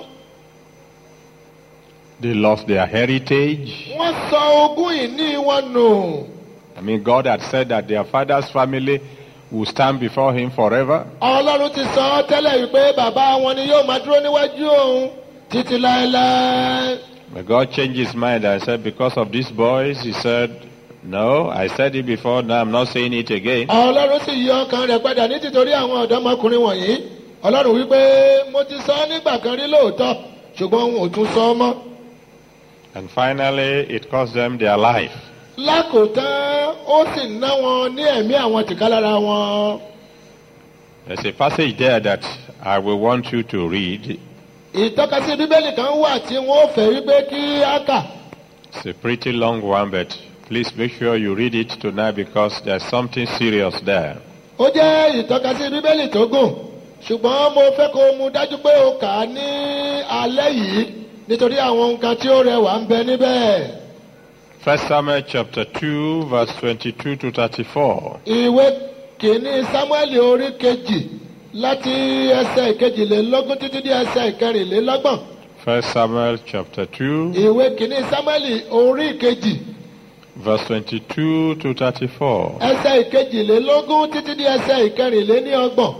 they lost their heritage. wọ́n sọ ogún ìní wọn nù. I mean, God had said that their father's family will stand before him forever. ọlọ́run ti sọ ọ́ tẹ́lẹ̀ wípé bàbá wọn ni yóò máa dúró níwájú òun títí láéláé. But God changed his mind and said, because of these boys, he said, no, I said it before, now I'm not saying it again. ọlọ́run sì yí ọkàn rẹ̀ padà ní títorí àwọn ọ̀dọ́mọkùnrin wọ̀nyí ọlọ́run wípé mo ti sọ ọ́ nígbà kan rí lóòótọ́ ṣùgbọ́n òun ò tún sọ ọ́ mọ́. And finally, it cost them their life. lákòótán ó sì ná wọn ní ẹ̀mí àwọn tìkálára wọn. There's a passage there that I will want you to read. ìtọ́kasí bíbélì kan wà tí wọ́n fẹ́ wípé kí á kà. It's a pretty long one, but please make sure you read it tonight because there's something serious there. ó jẹ́ ìtọ́kasí bíbélì tó gùn ṣùgbọ́n mo fẹ́ kó o mú dájú pé o kà á ní alẹ́ yìí nítorí àwọn nǹkan tí ó rẹwà ń bẹ níbẹ̀. First Samuel chapter 2, verse 22 to 34. ìwé kìíní samuel orí kejì láti ẹsẹ̀ ìkejìlélógún títí dé ẹsẹ̀ ìkẹrìnlélọ́gbọ̀n. First Samuel chapter 2, ìwé kìíní samuel orí kejì verse 22 to 34. ẹsẹ̀ ìkejìlélógún títí dé ẹsẹ̀ ìkẹrìnléníọgbọ̀n.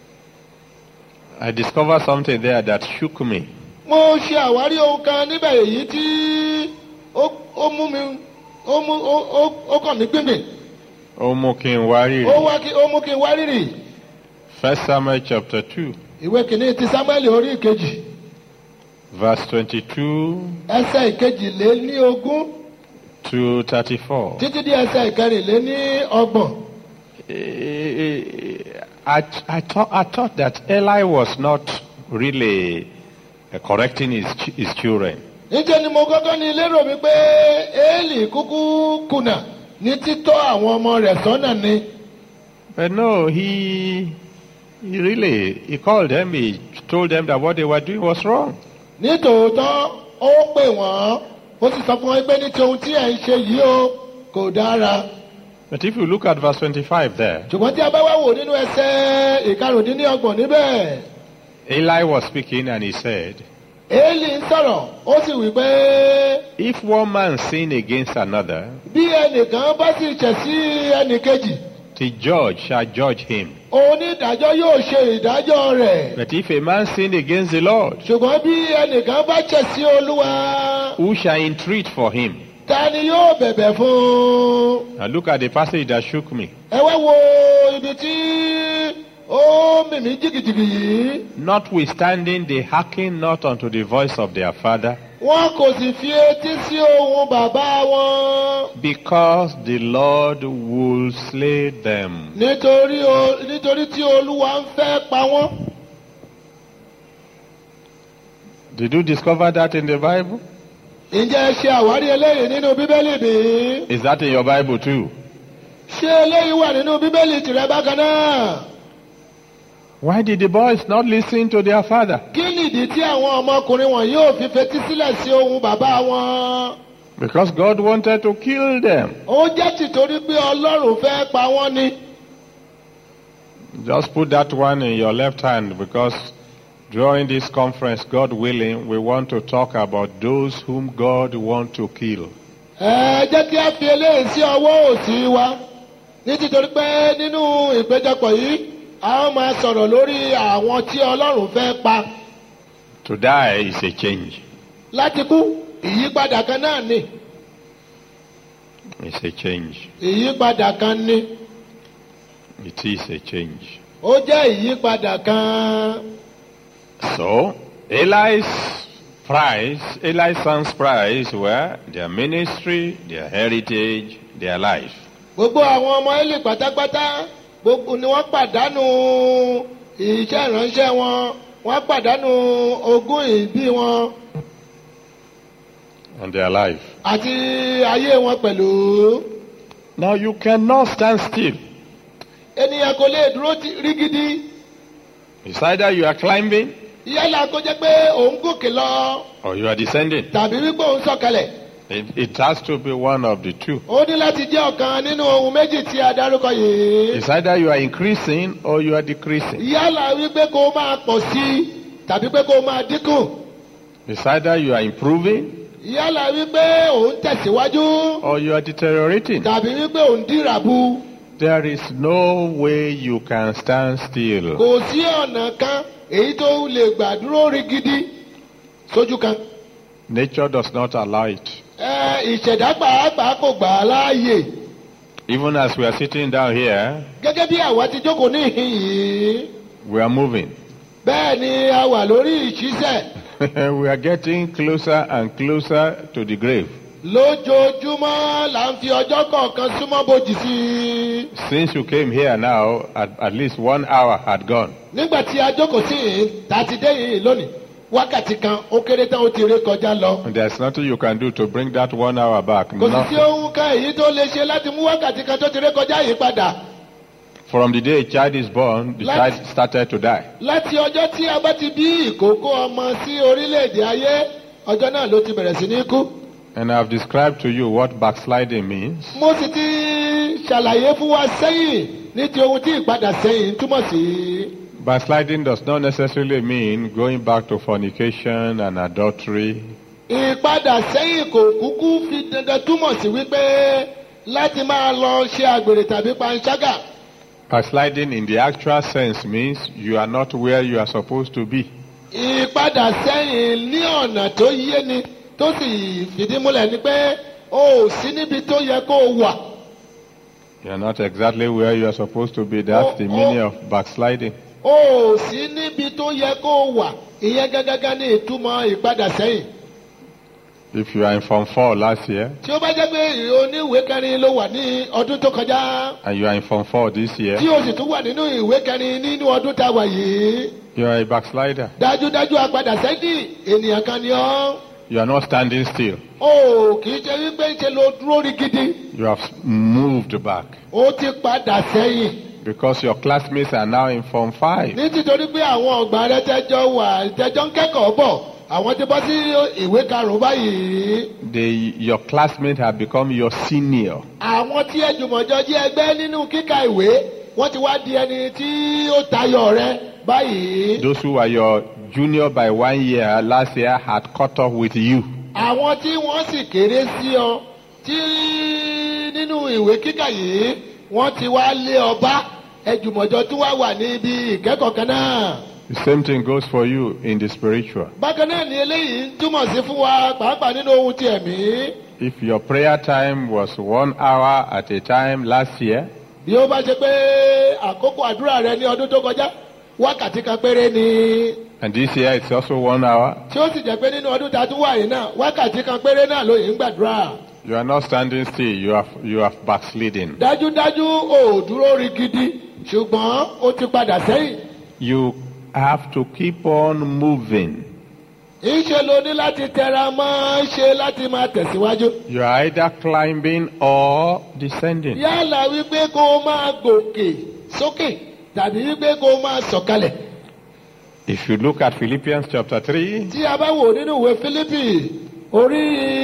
I discovered something there that shook me. mo ṣe àwárí ohun kan níbẹ̀ èyí tí ó ó mú mi ó mú ó ó ó kàn mí gbìngbìn Ó mú kí n wá rírì. ó wá kí ó mú kí n wá rírì First Samuel chapter 2, ìwé kìíní ti samuel orí ìkejì verse 22 ẹsẹ̀ ìkejìléníogún to 34. títí dé ẹsẹ̀ ìkẹrìnléníọgbọ̀n. I, I, thought, I thought that Eli was not really uh, correcting his, ch- his children. níjẹ́ ni mo kọ́kọ́ ní lérò mi pé éèlì kúkú kùnà ní títọ́ àwọn ọmọ rẹ̀ sọ́nà ni. But no, he, he really, he called them, he told them that what they were doing was wrong. nítòótọ́ ó pè wọ́n ó sì sọ fún wọn pé ní ti ohun tí ẹ̀ ń ṣe yìí o kò dára. But if you look at verse 25 there, ṣùgbọ́n tí a bá wá wò nínú ẹsẹ̀ ìkarùndínlọ́gbọ̀n níbẹ̀ Eli was speaking and he said, éèlì ń sọ̀rọ̀ ó sì wí pé If one man sin against another, bí ẹnìkan bá sì ṣẹ̀ sí ẹnìkejì the judge shall judge him. onídàájọ́ yóò ṣe ìdájọ́ rẹ̀. But if a man sin against the Lord, ṣùgbọ́n bí ẹnìkan bá ṣẹ̀ sí olúwa who shall entreat for him? ta ni yóò bẹ̀bẹ̀ fún un. Now look at the passage that shook me. ẹ wá wo ibi tí ó mìmí jìgìjìgì yìí. Notwithstanding, they hearken not unto the voice of their father, wọn kò sì fi etí sí ohun bàbá wọn. because the Lord will slay them. nítorí o- nítorí tí olúwa ń fẹ́ pa wọ́n. Did you discover that in the Bible? ǹjẹ́ ẹ ṣe àwárí eléyìí nínú bíbélì bí? Is that in your Bible too? ṣé eléyìí wà nínú bíbélì tìrẹ bákan náà? Why did the boys not listen to their father? kí nìdí tí àwọn ọmọkùnrin wọn yóò fi fetí sílẹ̀ sí ohun bàbá wọn? Because God wanted to kill them. ó jẹ́ tìtorí pé ọlọ́run fẹ́ pa wọ́n ni. Just put that one in your left hand because during this conference, God willing, we want to talk about those whom God wants to kill. ẹ jẹ́ kí a fi eléyìí sí ọwọ́ òsì wa ní títorí pé nínú ìpéjọpọ̀ yìí a ó máa sọ̀rọ̀ lórí àwọn tí ọlọ́run fẹ́ pa To die is a change. láti kú ìyípadà kan náà ni It's a change. ìyípadà kan ni It is a change. ó jẹ́ ìyípadà kan So, Eli's prize, Eli's son's prize were their ministry, their heritage, their life. gbogbo àwọn ọmọ Élì pátápátá gbogbo ni wọ́n pàdánù iṣẹ́ ìránṣẹ́ wọn wọ́n pàdánù ogún ìbí wọn And their life. àti ayé wọn pẹ̀lú. Now you cannot stand still. ènìyàn kò lè dúró ti- rígidì It's either you are climbing yálà kó jẹ́ pé òun gòkè lọ or you are descending. tàbí wípé òun sọ̀kalẹ̀ It, it has to be one of the two. ó ní láti jẹ́ ọ̀kan nínú ohun méjì tí a dárúkọ yìí It's either you are increasing or you are decreasing. yálà wípé kó máa pọ̀ sí i tàbí pé kó máa dínkù It's either you are improving yálà wípé òun tẹ̀síwájú or you are deteriorating. tàbí wípé òun dìràbù There is no way you can stand still. kò sí ọ̀nà kan èyí tó lè gbà dúró rígidì sójú kan. Nature does not allow it. Ẹ, ìṣẹ̀dá pàápàá kò gbà á láàyè. Even as we are sitting down here, gẹ́gẹ́ bí àwa ti jókòó ní ìhín yìí we are moving. bẹ́ẹ̀ ni a wà lórí ìṣiṣẹ́ we are getting closer and closer to the grave. lójoojúmọ́ là ń fi ọjọ́ kọ̀ọ̀kan súnmọ́ bòjì sí i. Since you came here now, at, at least one hour had gone. nígbà tí a jókòó sí yìí tá a ti dé yìí lónìí wákàtí kan ó kéré tán ó ti ré kọjá lọ. And there's nothing you can do to bring that one hour back. kò sì sí Nothing. ohun kan èyí tó lè ṣe láti mú wákàtí kan tó ti ré kọjá yìí padà. From the day a child is born, the Let- child started to die. láti ọjọ́ tí a bá ti bí ìkókó ọmọ sí orílẹ̀-èdè ayé ọjọ́ náà ló ti bẹ̀rẹ̀ sí ní kú. And I've described to you what backsliding means. mo sì ti ṣàlàyé fún wa sẹ́yìn ní ti ohun tí ìpadà sẹ́yìn túmọ̀ sí. Backsliding does not necessarily mean going back to fornication and adultery. ìpadà sẹ́yìn kò kúkú fi dandan túmọ̀ sí wípé láti máa lọ ṣe àgbèrè tàbí panṣágà. Backsliding in the actual sense means you are not where you are supposed to be. ìpadà sẹ́yìn ní ọ̀nà tó yé ni tó sì fìdí múlẹ̀ ni pé o ò sí níbi tó yẹ kó o wà. You are not exactly where you are supposed to be. That's the Oh, meaning oh. of backsliding. o ò sí níbi tó yẹ kó o wà. ìyẹn gángan ní ìtumọ̀ ìpadà sẹ́yìn. If you are in Form 4 last year tí ó bá jẹ́ pé oníwèé kẹrin ló wà ní ọdún tó kọjá and you are in Form 4 this year, tí o sì tún wà nínú ìwé kẹrin nínú ọdún tá a wà yìí you are a backslider. dájúdájú apadà sẹ́yìn ènìyàn kan ni ọ́ You are not standing still. o kì í ṣe wípé ṣe ló dúró rí gidi You have moved back ó ti padà sẹ́yìn because your classmates are now in Form 5. nítorí pé àwọn ọgbà rẹ tẹjọ wà tẹjọ ń kẹ́kọ̀ọ́ bọ̀ àwọn ti bọ́ sí ìwé karùn-ún báyìí They, your classmates have become your senior. àwọn tí ẹjùmọ̀jọ jẹ́ ẹgbẹ́ nínú kíka ìwé wọ́n ti wá di ẹni tí ó tayọ rẹ báyìí. Those who were your junior by one year last year had caught up with you. àwọn tí wọ́n sì kéré sí ọ tí nínú ìwé kíkà yìí wọ́n ti wá lé ọba ẹjùmọ̀jọ tí wá wà níbi ìkẹ́kọ̀ọ́ kan náà. The same thing goes for you in the spiritual. bákan náà ni eléyìí ń túmọ̀ sí fún wa pàápàá nínú ohun ti ẹ̀mí. If your prayer time was one hour at a time last year, bí ó bá ṣe pé àkókò àdúrà rẹ ní ọdún tó kọjá wákàtí kan péré ni and this year it's also one hour, tí ó sì jẹ́ pé nínú ọdún tá a tún wà yìí náà wákàtí kan péré náà ló yìí ń gbàdúrà. you are not standing still, you have, you have backslidden. dájúdájú ò dúró rí gidi ṣùgbọ́n ó ti padà sẹ́yìn. You have to keep on moving. ìṣe ló ní láti tẹra mọ́ ṣe láti máa tẹ̀síwájú. You are either climbing or descending. yálà wípé kó o máa gòkè sókè tàbí wípé kó o máa sọ̀kalẹ̀. If you look at Philippians chapter 3, tí a bá wò nínú ìwé fílípì orí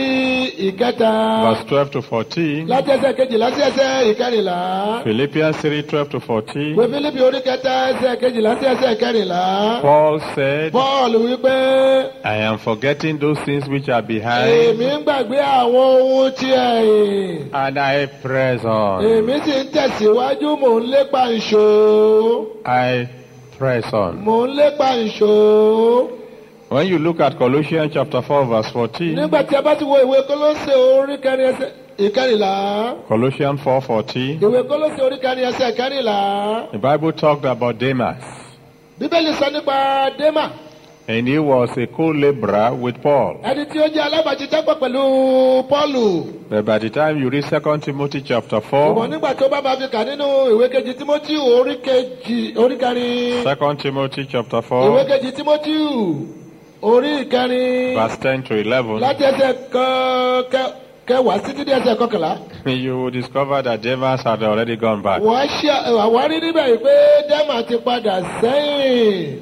ìkẹta verse 12 to 14, láti ẹsẹ̀ kejìlá sí ẹsẹ̀ ìkẹrìnlá. Philippians 3, 12 to 14, ìwé fílípì orí kẹta ẹsẹ̀ kejìlá sí ẹsẹ̀ ìkẹrìnlá. Paul said, paul wípé I am forgetting those things which are behind, èmi ń gbàgbé àwọn ohun tí ẹ̀yìn. and I press on. èmi sì ń tẹ̀síwájú mò ń lépa ìṣó. I press on. mò ń lépa ìṣó. When you look at Colossians chapter 4, verse 14, nígbà tí a bá ti wo ìwé kólóṣè orí kẹrin ẹsẹ̀ ìkẹrìnlá. Colossians 4, 14, ìwé kólóṣè orí kẹrin ẹsẹ̀ ìkẹrìnlá. the Bible talked about Demas, bíbélì sọ nípa démà and he was a co-laborer with Paul. ẹni tí ó jẹ́ alábàáṣiṣẹ́pọ̀ pẹ̀lú pọ́ọ̀lù. But by the time you read 2 Timothy chapter ṣùgbọ́n 4, nígbà tó bá máa fi kà nínú ìwé kejì timothy orí kejì orí kẹrin. 2 Timothy chapter ìwé 4, kejì timothy orí ìkẹrin. verse 10 to 11, láti ẹsẹ̀ kan- kẹ- kẹwàá títí dé ẹsẹ̀ kọkànlá. you will discover that Demas had already gone back. wọ́n ṣe àwárí níbẹ̀ yìí pé dẹ́mà ti padà sẹ́yìn.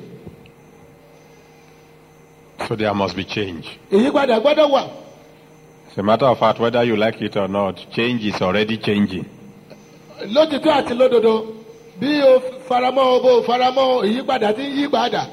So there must be change. ìyípadà gbọ́dọ̀ wà. As a matter of fact, whether you like it or not, change is already changing. lótìtọ́ àti lódodo bí o faramọ́ o bó o faramọ́ ìyípadà ti ń yí padà.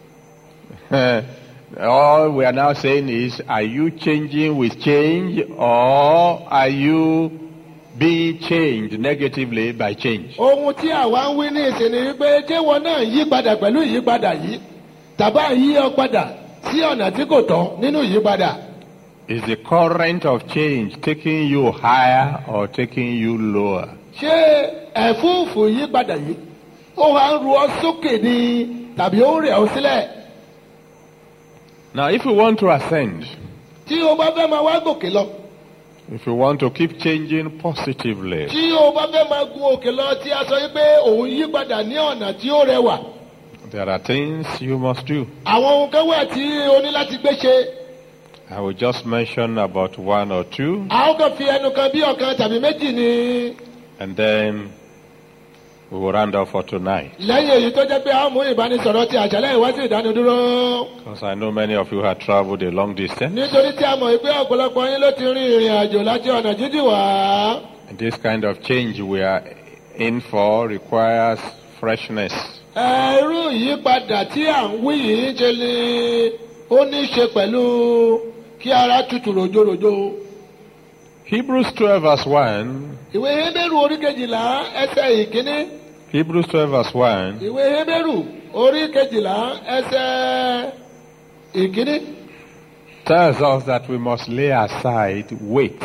All we are now saying is, are you changing with change or are you being changed negatively by change? ohun tí àwa ń wí ní ìsìn ni wípé ṣé wọn náà yí padà pẹ̀lú ìyípadà yìí tàbá yí ọ padà sí ọ̀nà tí kò tọ́ nínú ìyípadà. Is the current of change taking you higher or taking you lower? ṣé ẹ̀fúùfù ìyípadà yìí ó wá ń ru ọ sókè ni tàbí ó ń rẹ̀ ọ sílẹ̀? Now, if you want to ascend, tí o bá fẹ́ máa wá gòkè lọ if you want to keep changing positively, tí o bá fẹ́ máa gun òkè lọ tí a sọ yìí pé òun yípadà ní ọ̀nà tí ó rẹwà there are things you must do. àwọn ohun kan wà tí o ní láti gbé ṣe I will just mention about one or two, a ó kàn fi ẹnu kan bí ọ̀kan tàbí méjì ni and then we will round up for tonight. lẹ́yìn èyí tó jẹ́ pé a ó mú ìbánisọ̀rọ̀ ti àṣálẹ́ ìwádìí ìdánudúró Because I know many of you have traveled a long distance, nítorí tí a mọ̀ pé ọ̀pọ̀lọpọ̀ yín ló ti rin ìrìn àjò láti ọ̀nà jíjìn wá and this kind of change we are in for requires freshness. ẹrú ìyípadà tí à ń wí yìí ṣe ni ó ní í ṣe pẹ̀lú kí ara tutù ròjòròjò. Hebrews 12, verse 1. ìwé hébérù orí kejìlá ẹsẹ̀ ìkíní Hebrews 12, verse 1. ìwé hébérù orí kejìlá ẹsẹ̀ ìkíní tells us that we must lay aside weight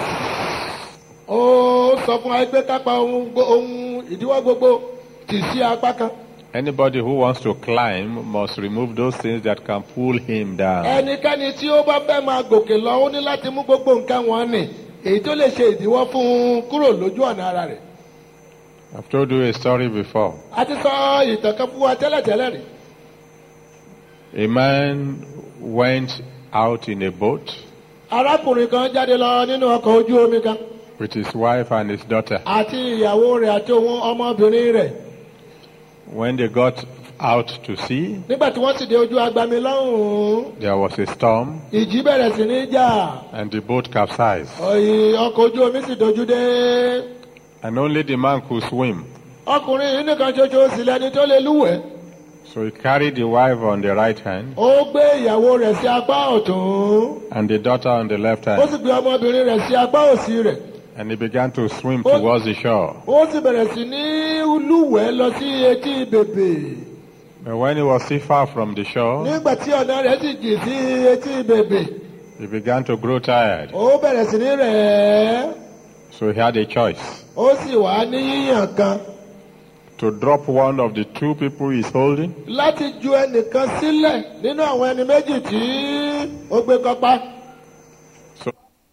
ó sọ fún wa pé kápá ohun gbo- ohun ìdíwọ́ gbogbo tì sí apá kan Anybody who wants to climb must remove those things that can pull him down. ẹnikẹ́ni tí ó bá fẹ́ máa gòkè lọ ó ní láti mú gbogbo nǹkan wọn nì èyí tó lè ṣe ìdíwọ́ fún un kúrò lójú ọ̀nà ara rẹ̀ I've told you a story before. a ti sọ ìtàn kan fún wa tẹ́lẹ̀tẹ́lẹ̀ rí A man went out in a boat arákùnrin kan jáde lọ nínú ọkọ̀ ojú omi kan with his wife and his daughter. àti ìyàwó rẹ̀ àti òun ọmọbìnrin rẹ̀ When they got out to sea, nígbà tí wọ́n sì dé ojú agbami lọ́hùn-ún there was a storm ìjì bẹ̀rẹ̀ sí ní jà and the boat capsized. ọ̀yì ọkọ̀ ojú omi sì dojú dé And only the man could swim. ọkùnrin yìí nìkan ṣoṣo sì lẹni tó lè lúwẹ̀ẹ́ So he carried the wife on the right hand ó gbé ìyàwó rẹ̀ sí apá ọ̀tún and the daughter on the left ó hand. sì gbé ọmọbìnrin rẹ̀ sí apá òsì rẹ̀ And he began to swim towards the shore. ó sì bẹ̀rẹ̀ sí ní lúwẹ̀ẹ́ lọ sí etí bèbè But when he was still far from the shore, nígbà tí ọ̀nà rẹ̀ sì jì sí etí bèbè he began to grow tired. ó bẹ̀rẹ̀ sí ní rẹ̀ ẹ́ So he had a choice ó sì wá ní yíyàn kan to drop one of the two people he's holding láti ju ẹnìkan sílẹ̀ nínú àwọn ẹni méjì tí ó gbé kọ́pá So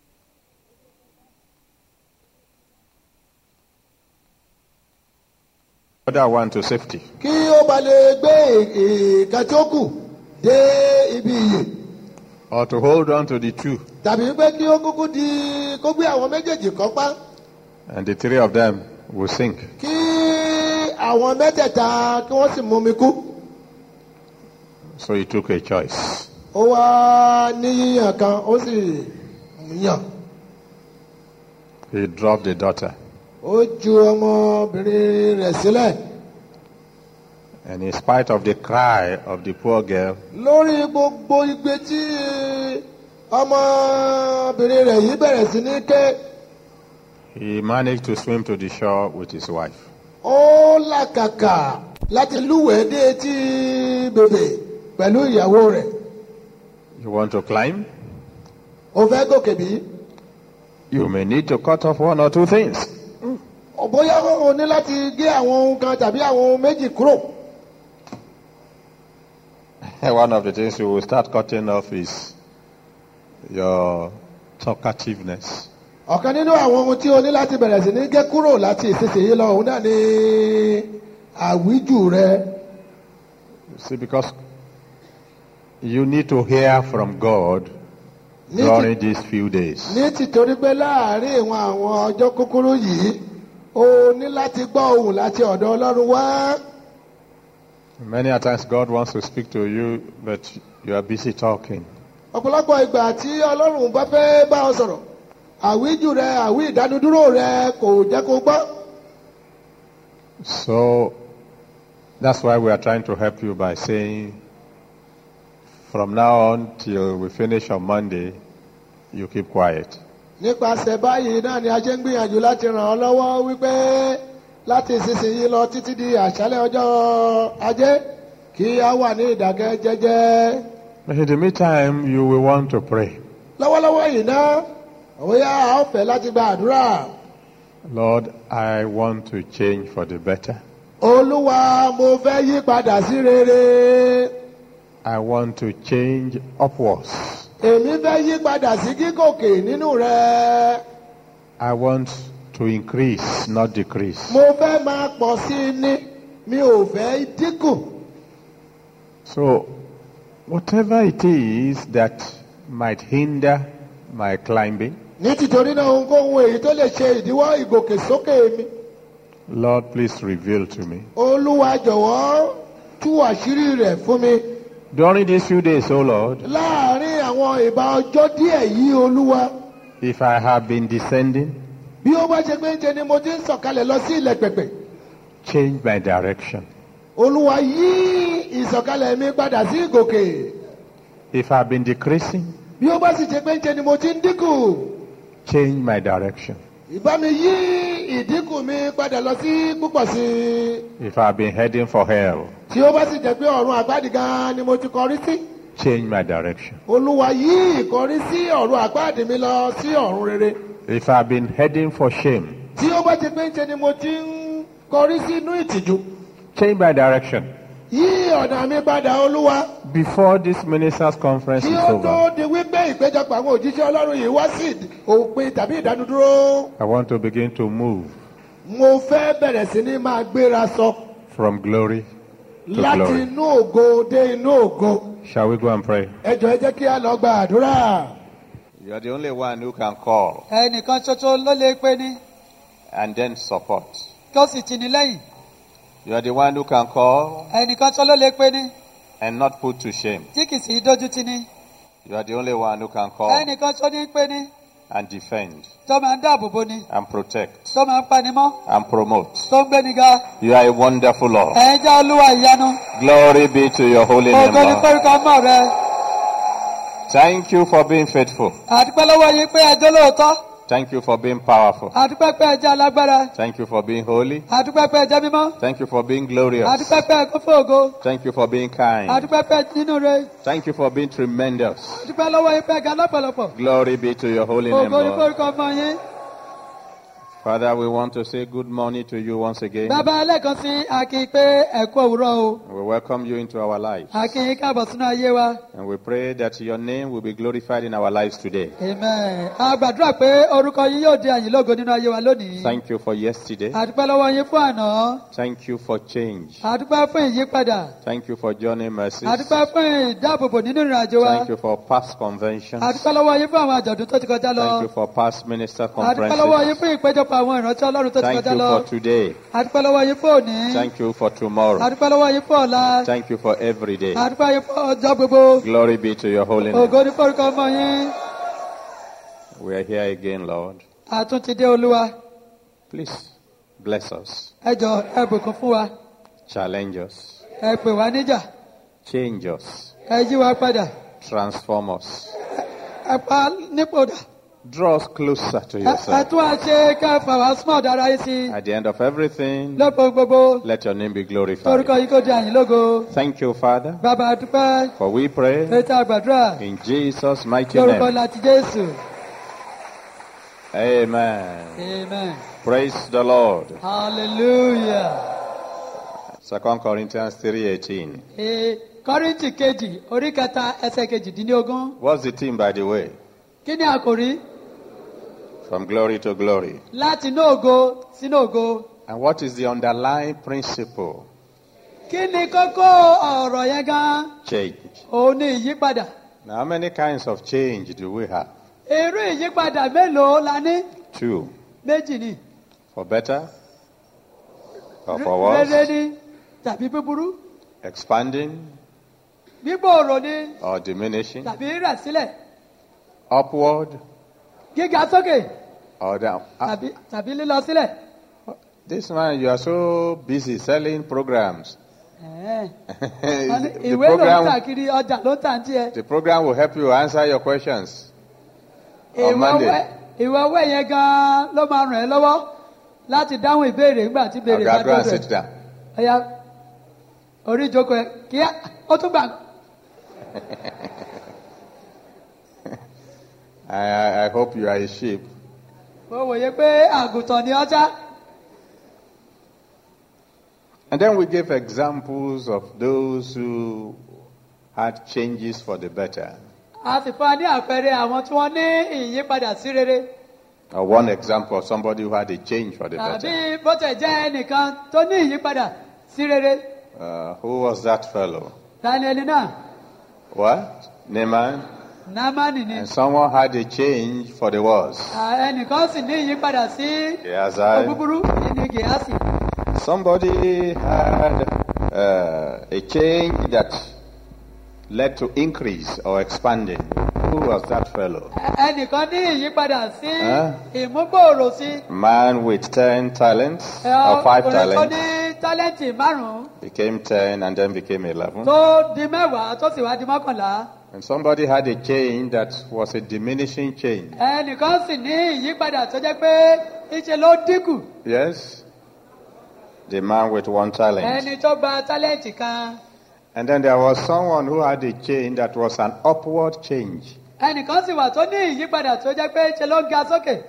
other one to safety. kí ó ba lè gbé ìka tí ó kù dé ibi ìyè Or to hold on to the two. tàbí pé kí ó kúkú di kó gbé àwọn méjèèjì kọ́pá And the three of them will sink. kí àwọn mẹ́tẹ̀ẹ̀ta kí wọ́n sì mú mi kú. So he took a choice. ó wá ní yíyàn kan ó sì yàn He dropped the daughter. ó ju ọmọbìnrin rẹ̀ sílẹ̀ And in spite of the cry of the poor girl, lórí gbogbo igbe tí ọmọbìnrin rẹ̀ yìí bẹ̀rẹ̀ sí ní ké he managed to swim to the shore with his wife. ó làkàkà láti lúwẹ̀ẹ́ dé etí bèbè pẹ̀lú ìyàwó rẹ̀ You want to climb? ó fẹ́ gòkè bí You may need to cut off one or two things. bóyá o ní láti gé àwọn ohun kan tàbí àwọn ohun méjì kúrò One of the things you will start cutting off is your talkativeness. ọ̀kan nínú àwọn ohun tí o ní láti bẹ̀rẹ̀ sí ní gé kúrò láti ìsinsìnyí lọ òun náà ni àwíjù rẹ See, because you need to hear from God ní ti- during these few days. ní tìtorí pé láàárín ìwọn àwọn ọjọ́ kúkúrú yìí o ní láti gbọ́ ohùn láti ọ̀dọ̀ ọlọ́run wá Many a times God wants to speak to you, but you are busy talking. ọ̀pọ̀lọpọ̀ ìgbà tí ọlọ́run bá fẹ́ bá ọ sọ̀rọ̀ àwíjù rẹ àwí ìdánudúró rẹ kò jẹ́ kó gbọ́ So that's why we are trying to help you by saying, from now on till we finish on Monday, you keep quiet. nípasẹ̀ báyìí náà ni a ṣe ń gbìyànjú láti ràn ọ́ lọ́wọ́ wípé láti ìsinsìnyí lọ títí di àṣálẹ̀ ọjọ́ ajé kí a wà ní ìdákẹ́ jẹ́jẹ́ But in the meantime, you will want to pray. lọ́wọ́lọ́wọ́ yìí ná òun yá a ó fẹ́ láti gba àdúrà Lord, I want to change for the better. olúwa mo fẹ́ yí padà sí rere I want to change upwards. èmi fẹ́ yí padà sí gígòkè nínú rẹ I want to increase, not decrease. mo fẹ́ máa pọ̀ sí i ní mi ò fẹ́ dínkù So, whatever it is that might hinder my climbing, ní tìtorí náà ohunkóhun èyí tó lè ṣe ìdíwọ́ ìgòkèsókè mi Lord, please reveal to me. olúwa jọ̀wọ́ tú àṣírí rẹ̀ fún mi During these few days, O Lord, láàárín àwọn ìbá ọjọ́ díẹ̀ yìí olúwa if I have been descending, bí ó bá ṣe pé ń ṣe ni mo ti ń sọ̀kalẹ̀ lọ sí ilẹ̀ pẹ̀pẹ̀ change my direction. olúwa yí ìsọ̀kalẹ̀ mi padà sí ìgòkè If I've been decreasing, bí ó bá sì ṣe pé ń ṣe ni mo ti ń dínkù change my direction. ìbá mi yí ìdínkù mi padà lọ sí púpọ̀ sí i If I've been heading for hell, tí ó bá sì jẹ́ pé ọ̀run àgbàdì gan ni mo ti kọrí sí change my direction. olúwa yí ìkọrí sí ọ̀run àgbàdì mi lọ sí ọ̀run rere If I've been heading for shame, tí ó bá ṣe pé ń ṣe ni mo ti ń kọrí sínú ìtìjú change my direction. yí ọ̀nà mi padà olúwa Before this ministers' conference kí is ó over, tó di wípé ìpéjọpọ̀ àwọn òjíṣẹ́ ọlọ́run yìí wá sí òpin tàbí ìdánudúró I want to begin to move mo fẹ́ bẹ̀rẹ̀ sí ní máa gbéra sọ from glory to láti glory. inú ògo dé inú ògo Shall we go and pray? ẹ jọ̀ọ́ ẹ jẹ́ kí a lọ gba àdúrà You are the only one who can call ẹnìkan ṣoṣo ló lè pe ní and then support. tó sì tì ní lẹ́yìn You are the one who can call ẹnìkan ṣoṣo ló lè pe ní and not put to shame. tí kì í sì í dójú tì ní You are the only one who can call ẹnìkan ṣoṣo ní pe ní and defend tó máa ń dáàbò bo ni and protect tó máa ń pani mọ́ and promote. tó ń gbé ni ga You are a wonderful Lord. ẹ̀ ń jẹ́ olúwa ìyanu Glory be to your holy name, ògo ní Lord. pẹ́rùkọ mọ́ rẹ Thank you for being faithful. àdúpẹ́ lọ́wọ́ yín pé ẹjọ́ lóòótọ́ Thank you for being powerful. àdúpẹ́ pé ẹjẹ́ alágbára Thank you for being holy. àdúpẹ́ pé ẹjẹ́ mímọ́ Thank you for being glorious. àdúpẹ́ pé ẹkún fún ògo Thank you for being kind. àdúpẹ́ pé nínú rẹ Thank you for being tremendous. àdúpẹ́ lọ́wọ́ yín pé ẹga lọ́pọ̀lọpọ̀ Glory be to your holy name, ògo ní Lord. pẹ́rùkọ mọ́ yín Father, we want to say good morning to you once again. bàbá ẹlẹ́kan sí akin pé ẹ̀kú òwúrọ̀ o We welcome you into our lives. akin yín káàbọ̀ sínú ayé wa. And we pray that your name will be glorified in our lives today. Amen. A gbàdúrà pé orúkọ yín yóò di àyìn lógo nínú ayé wa lónìí. Thank you for yesterday. Àdúpẹ́ lọ́wọ́ yín fún àná. Thank you for change. Àdúpẹ́ fún ìyípadà. Thank you for journey mercies. Àdúpẹ́ fún ìdáàbòbò nínú ìrìn àjò wa. Thank you for past conventions. Àdúpẹ́ lọ́wọ́ yín fún àwọn àjọ̀dún tó ti kọjá lọ. Thank you for past minister Àdúpẹ́ lọ́wọ́ yín conferences. fún ìpéjọpọ̀ àwọn ìrántí Ọlọ́run tó ti Thank kọjá you lọ. for today. Àdúpẹ́ lọ́wọ́ yín fún òní. Thank you for tomorrow. Àdúpẹ́ lọ́wọ́ yín fún ọ̀la. Thank you for every day. Àdúpẹ́ yín fún ọjọ́ gbogbo. Glory be to your holy name. Ògo ní forúkọ ọmọ yín. We are here again, Lord. Àtún ti dé Olúwa. Please bless us, Ẹ jọ ẹ bùkún fún wa. challenge us, Ẹ pè wá níjà. change us, Ẹ yí wa padà. transform us, Ẹ pa nípò dà. draw us closer to Ẹ yourself. tún wá ṣe kẹfà wá small dára yìí sí. At the end of everything, Lọ́pọ̀ gbogbo. let your name be Torúkọ glorified. yìí kò di àyìn lógo. Thank you, Father, Bàbá àdúpẹ́. for we pray Ètò àgbàdúrà. in Jesus' mighty Lórúkọ name. láti Jésù. Amen. Amen. Praise the Lord. Hallelujah. Second Corinthians 3:18. Ee, Kọ́ríńtì kejì orí kẹta ẹsẹ̀ kejìdínlógún. What's the theme, by the way? Kí ni àkòrí? From glory to glory. Láti inú ògo sínú ògo. And what is the underlying principle? Kí ni kókó ọ̀rọ̀ yẹn gan? Change. Òun ni ìyípadà. Now, how many kinds of change do we have? Irú ìyípadà mélòó la ní? Two. Méjì ni. For better or for Rere worse? ni tàbí búburú. Expanding Gbígbòòrò ni or diminishing? tàbí rẹ̀ sílẹ̀. Upward Gíga sókè or down? Ah, tàbí tàbí lílọ sílẹ̀. this man, you are so busy selling programs. Ẹ̀ẹ́. Wọ́n ní the, Ìwé ló ń tà program, kiri ọjà ló ń tà ń tiẹ̀. the program will help you answer your questions. On Ìwé Monday. ọwẹ́ ìwé ọwẹ́ yẹn gan-an ló máa ràn ẹ́ lọ́wọ́ láti dáhùn ìbéèrè nígbà tí ìbéèrè bá Agado and dọ̀dọ̀ sit ẹ̀. down. Ọ̀ya orí ìjókòó ẹ̀ kíá ó tún gbà. I, I, I hope you are a sheep. mo wòye pé àgùntàn ni ọjà And then we gave examples of those who had changes for the better. a sì fún wa ní àpẹẹrẹ àwọn tí wọ́n ní ìyípadà sí rere Or one example of somebody who had a change for the tàbí better. bó tẹ̀ jẹ́ ẹnìkan tó ní ìyípadà sí rere Uh, who was that fellow? tani ẹni náà What? Naaman? námánì ni And someone had a change for the worse. À, ẹnìkan sì ní ìyípadà sí Gehazi. búburú ní gèásì Somebody had uh, a change that led to increase or expanding. Who was that fellow? Ẹ- ẹnìkan ní ìyípadà sí Ẹ́? ìmúgbòòrò sí Man with 10 talents ẹ, or 5 ọkùnrin tó talents ní tálẹ́ǹtì márùn-ún became 10 and then became 11. tó di mẹ́wàá tó sì wá di mọ́kànlá And somebody had a change that was a diminishing change. ẹnìkan sì ní ìyípadà tó jẹ́ pé ìṣe ló dínkù Yes? The man with one talent. ẹni tó gba tálẹ́ǹtì kan And then there was someone who had a change that was an upward change. ẹnìkan sì wà tó ní ìyípadà tó jẹ́ pé ìṣe ló ga sókè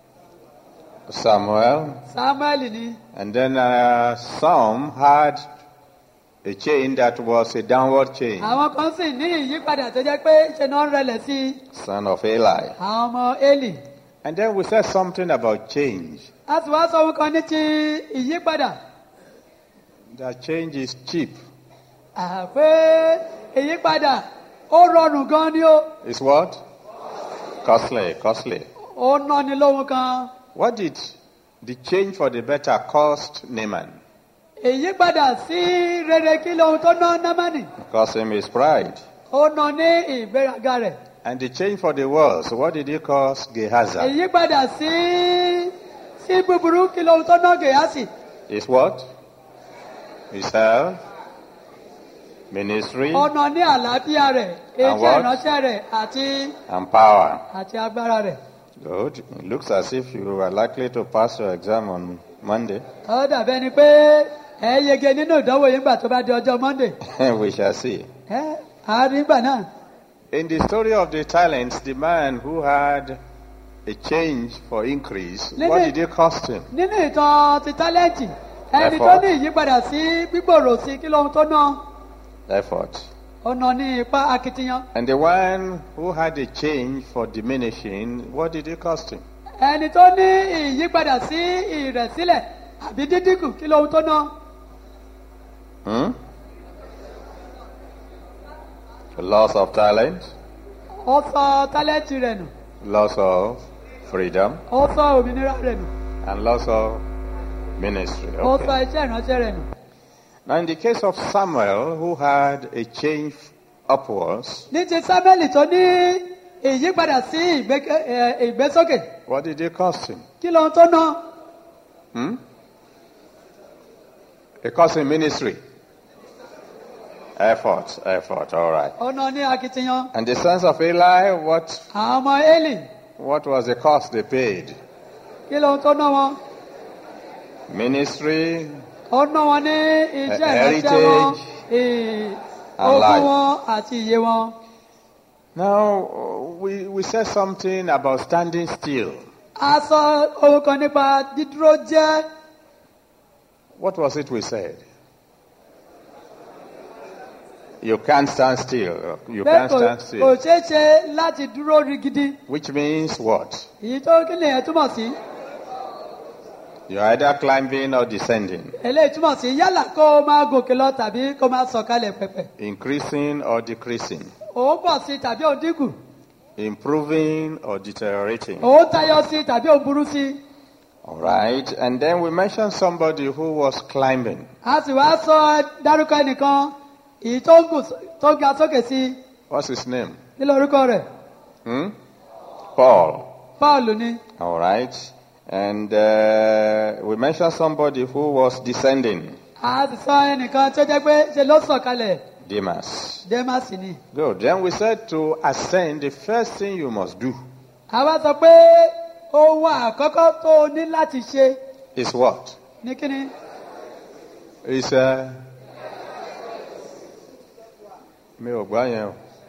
Samuel. samuel ni And then uh, some had a chain that was a downward chain. àwọn kan sì ní ìyípadà tó jẹ́ pé ìṣe náà ń rẹlẹ̀ sí Son of Eli. àwọn ọmọ eli And then we said something about change. a sì wá sọ ohun kan ní ti ìyípadà That change is cheap. àpé ìyípadà ó rọrùn gan ni ó It's what? Costly, costly. ó náni lóhun kan What did the change for the better cost Naaman? ìyípadà sí rere kí lóhun tó ná námánì It cost him his pride. ó ná ní ìgbéraga rẹ̀ And the change for the worse, what did it cost Gehazi? ìyípadà sí sí búburú kí lóhun tó ná gèyásì His what? His health, ministry, ó ná ní àlàáfíà rẹ̀ And iṣẹ́ what? ìránṣẹ́ rẹ̀ àti and power. àti agbára rẹ̀ Good. It looks as if you are likely to pass your exam on Monday. ó dàbẹ́ ni pé ẹ yege nínú ìdánwò yìí nígbà tó bá di ọjọ́ monday we shall see. ẹ àárín ìgbà náà In the story of the talents, the man who had a change for increase, what Lele- did it cost him? nínú ìtàn ti tálẹ́ǹtì ẹni tó Effort. ní ìyípadà sí gbígbòòrò sí kí lóhun tó ná Effort. ó ná ní ipá akitiyan And the one who had a change for diminishing, what did it cost him? ẹni tó ní ìyípadà sí ìrẹ̀sílẹ̀ àbí dídínkù kí lóhun tó ná Hmm? Loss of talent, ó sọ tálẹ́ǹtì rẹ̀ nù loss of freedom, ó sọ òmìnira rẹ̀ nù and loss of ministry. ó sọ Okay. iṣẹ́ ìránṣẹ́ rẹ̀ nù. Now, in the case of Samuel, who had a change upwards, ní ti sábẹ́lì tó ní ìyípadà sí ìgbéke- ẹ, ìgbésókè what did it cost him? kí lóhun tó ná Hmm? It cost him ministry. Effort, effort, all right. ó ná ní akitiyan And the sons of Eli, what, àwọn ọmọ eli what was the cost they paid? kí lóhun tó ná wọn Ministry ó ná wọn ní iṣẹ́ Heritage ìránṣẹ́ wọn ì- and ogún life. wọn àti iye wọn. Now, we, we said something about standing still. a sọ ohun kan nípa dídúró jẹ́ What was it we said? You can't stand still. You pé can't kò stand kò still. ṣeé ṣe láti dúró rigidi Which means what? èyí tó kí lèyẹn túmọ̀ sí You're either climbing or descending, eléyìí túmọ̀ sí yálà kó o máa gòkè lọ tàbí kó o máa sọ̀kalẹ̀ pẹ̀pẹ̀ increasing or decreasing, òun pọ̀ sí tàbí òun dínkù improving or deteriorating. òun tayọ sí tàbí òun burú sí All right. And then we mentioned somebody who was climbing. a sì wá sọ dárúkọ ẹnìkan èyí tó ń gùn tó ń ga sókè sí What's his name? kí lórúkọ rẹ̀ Hmm? Paul. paul ni All right. And uh, we mentioned somebody who was descending. a sì sọ ẹnìkan tó jẹ́ pé ṣe ló sọ̀kalẹ̀ Demas. dẹ́másì ni Good. Then we said to ascend, the first thing you must do a wá sọ pé ohun àkọ́kọ́ tó o ní láti ṣe is what? ní kíni Is uh, mi ò gbọ́ yẹn o.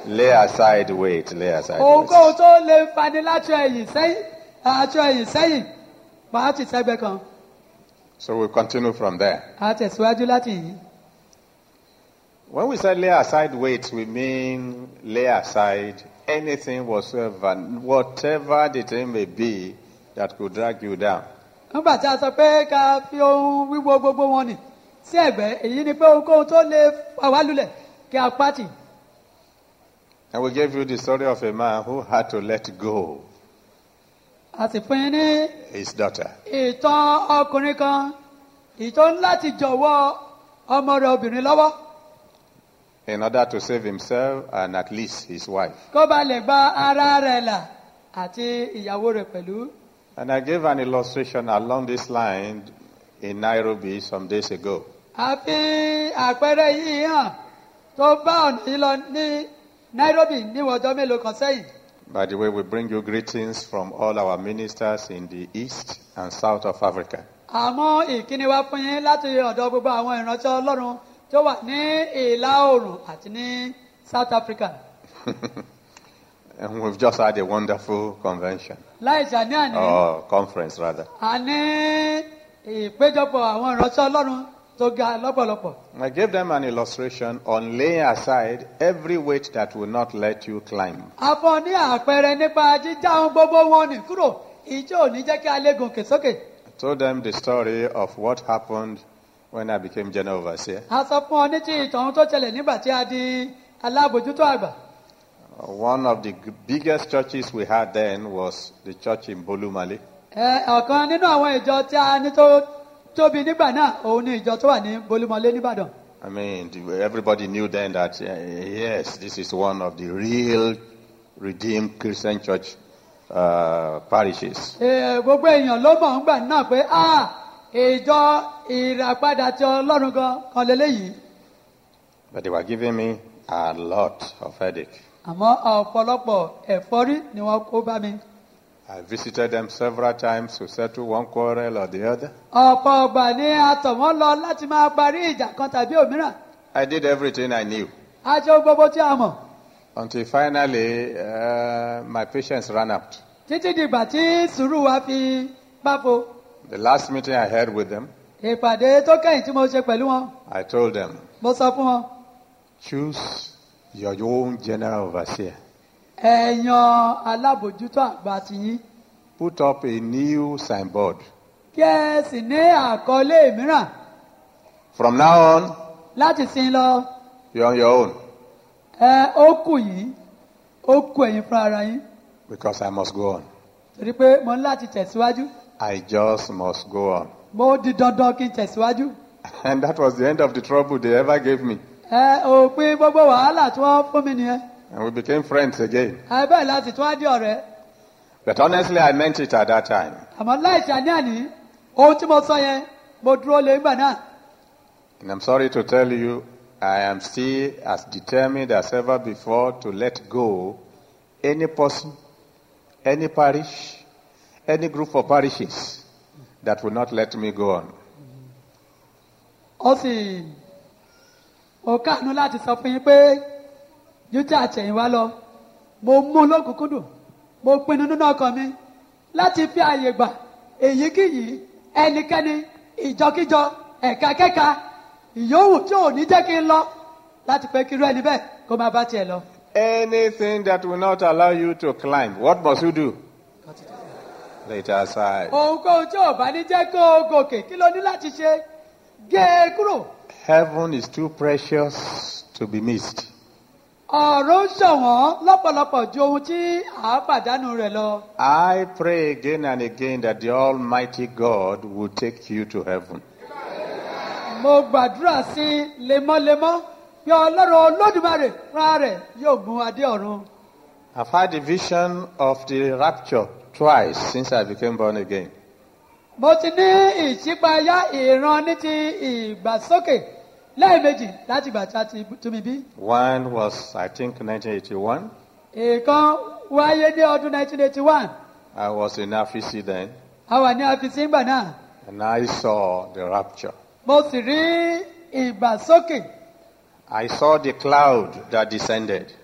Lay aside weight, lay aside ohunkóhun weight. tó lè fani láti ẹ̀yìn sẹ́yìn àti ẹ̀yìn sẹ́yìn máa ti sẹ́gbẹ́ kan So we continue from there. a tẹ̀síwájú láti yìí. When we say lay aside weight, we mean lay aside anything whatsoever, whatever the thing may be that could drag you down. nígbà tí a sọ pé ká fi ohun wíwo gbogbo wọn nì sí ẹ̀gbẹ́ èyí ni pé ohunkóhun tó lè fà wá lulẹ̀ kí a pàtì. And we gave you the story of a man who had to let go a sì fún yín ní his daughter. ìtàn ọkùnrin kan ìtàn láti jọ̀wọ́ ọmọ rẹ̀ obìnrin lọ́wọ́ in order to save himself and at least his wife. kó ba lè gba ara rẹ̀ là àti ìyàwó rẹ̀ pẹ̀lú. And I gave an illustration along this line in Nairobi some days ago. a fi àpẹẹrẹ yìí hàn tó bá ọ̀nà yìí lọ ní nairobi níwọ̀n ọjọ́ mélòó kan sẹ́yìn. By the way, we bring you greetings from all our ministers in the east and south of Africa. àmọ́ ìkíni wá fún yín láti ọ̀dọ̀ gbogbo àwọn ìránṣẹ́ ọlọ́run tó wà ní ìlà oòrùn àti ní south africa. And we've just had a wonderful convention, láì ṣàní-àní or conference rather. a ní ìpéjọpọ̀ àwọn ìránṣẹ́ ọlọ́run tó ga lọ́pọ̀lọpọ̀. I gave them an illustration on laying aside every weight that will not let you climb. a fún ọ ní àpẹẹrẹ nípa jíjá ohun gbogbo wọn nì kúrò ìjọ ò ní jẹ́ kí a lè gòkè sókè. I told them the story of what happened when I became general overseer. a sọ fún ọ ní ti ìtàn tó ṣẹlẹ̀ nígbà tí a di alábòjútó àgbà. One of the g- biggest churches we had then was the church in Bolumale. Ẹ, ọ̀kan nínú àwọn ìjọ tí a ní tó tóbi nígbà náà òun ni ìjọ tó wà ní bolúmọlé nìbàdàn. I mean, the- everybody knew then that, uh, yes, this is one of the real redeemed Christian church uh, parishes. Ẹ, gbogbo èèyàn ló mọ̀ ń gbà náà pé a ìjọ ìràpadà tí ọlọ́run gan kan lélẹ́yìí. But they were giving me a lot of headache. àmọ́ ọ̀pọ̀lọpọ̀ ẹ̀fọ́rí ni wọ́n kó bá mi. I visited them several times to settle one quarrel or the other. ọ̀pọ̀ ọgbà ni a tọ̀ wọ́n lọ láti máa parí ìjà kan tàbí òmíràn. I did everything I knew a ṣe ohun gbogbo tí a mọ̀ until finally uh, my patience ran out. títí dìgbà tí sùúrù wa fi báfo. The last meeting I had with them, ìpàdé tó kẹ́yìn tí mo ṣe pẹ̀lú wọn I told them, mo sọ fún wọn choose your own general overseer. ẹ yan alábòjútó àgbà tiyín Put up a new signboard. kí ẹ sì ní àkọlé mìíràn From now on, láti sin lọ you're on your own ẹ ó kù yìí ó kù ẹ̀yin fún ara yín because I must go on. torí pé mo ní láti tẹ̀síwájú I just must go on. mo di dandan kí n tẹ̀síwájú. And that was the end of the trouble they ever gave me. ẹ òpin gbogbo wàhálà tí wọ́n fún mi nìyẹn And we became friends again. ẹ bẹ́ẹ̀ láti tún á di ọ̀rẹ́ But honestly, I meant it at that time. àmọ́ láì ṣàníàní ohun tí mo sọ yẹn mo dúró lé nígbà náà And I'm sorry to tell you, I am still as determined as ever before to let go any person, any parish, any group of parishes that will not let me go on. ó sì ó káàánú láti sọ fún yín pé jújà àtẹ̀yìnwá lọ mo mú un lókùnkúndùn mo pinnu nínú ọkàn mi láti fi àyè gbà èyíkéyìí ẹnikẹ́ni ìjọkíjọ ẹ̀ka kẹ́ka ìyówù tí ò ní jẹ́ kí n lọ láti pé kírú ẹni bẹ́ẹ̀ kó máa bá tiẹ̀ lọ. Anything that will not allow you to climb, what must you do? Lay it aside. ohunkóhun tí ò bá ní jẹ́ kó o gòkè kí ló ní láti ṣe gé e kúrò. Heaven is too precious to be missed. ọ̀rọ̀ ń ṣọ̀wọ́n lọ́pọ̀lọpọ̀ ju ohun tí à á pàdánù rẹ̀ lọ. I pray again and again that the Almighty God will take you to heaven. mo gbàdúrà sí i lemọ́lemọ́ bí ọlọ́run olódùmarè fúnra rẹ̀ yóò mú adé ọ̀run. I've had a vision of the rapture twice since I became born again. mo ti ní ìṣípayá ìran ní ti ìgbàsókè lẹ́ẹ̀mejì láti ìgbà tí a ti tú mi bí. One was, I think, 1981. ìkan wáyé ní ọdún 1981 I was in Afisi then, a wà ní àfisí ńgbà náà and I saw the rapture. mo sì rí ìgbàsókè I saw the cloud that descended. mo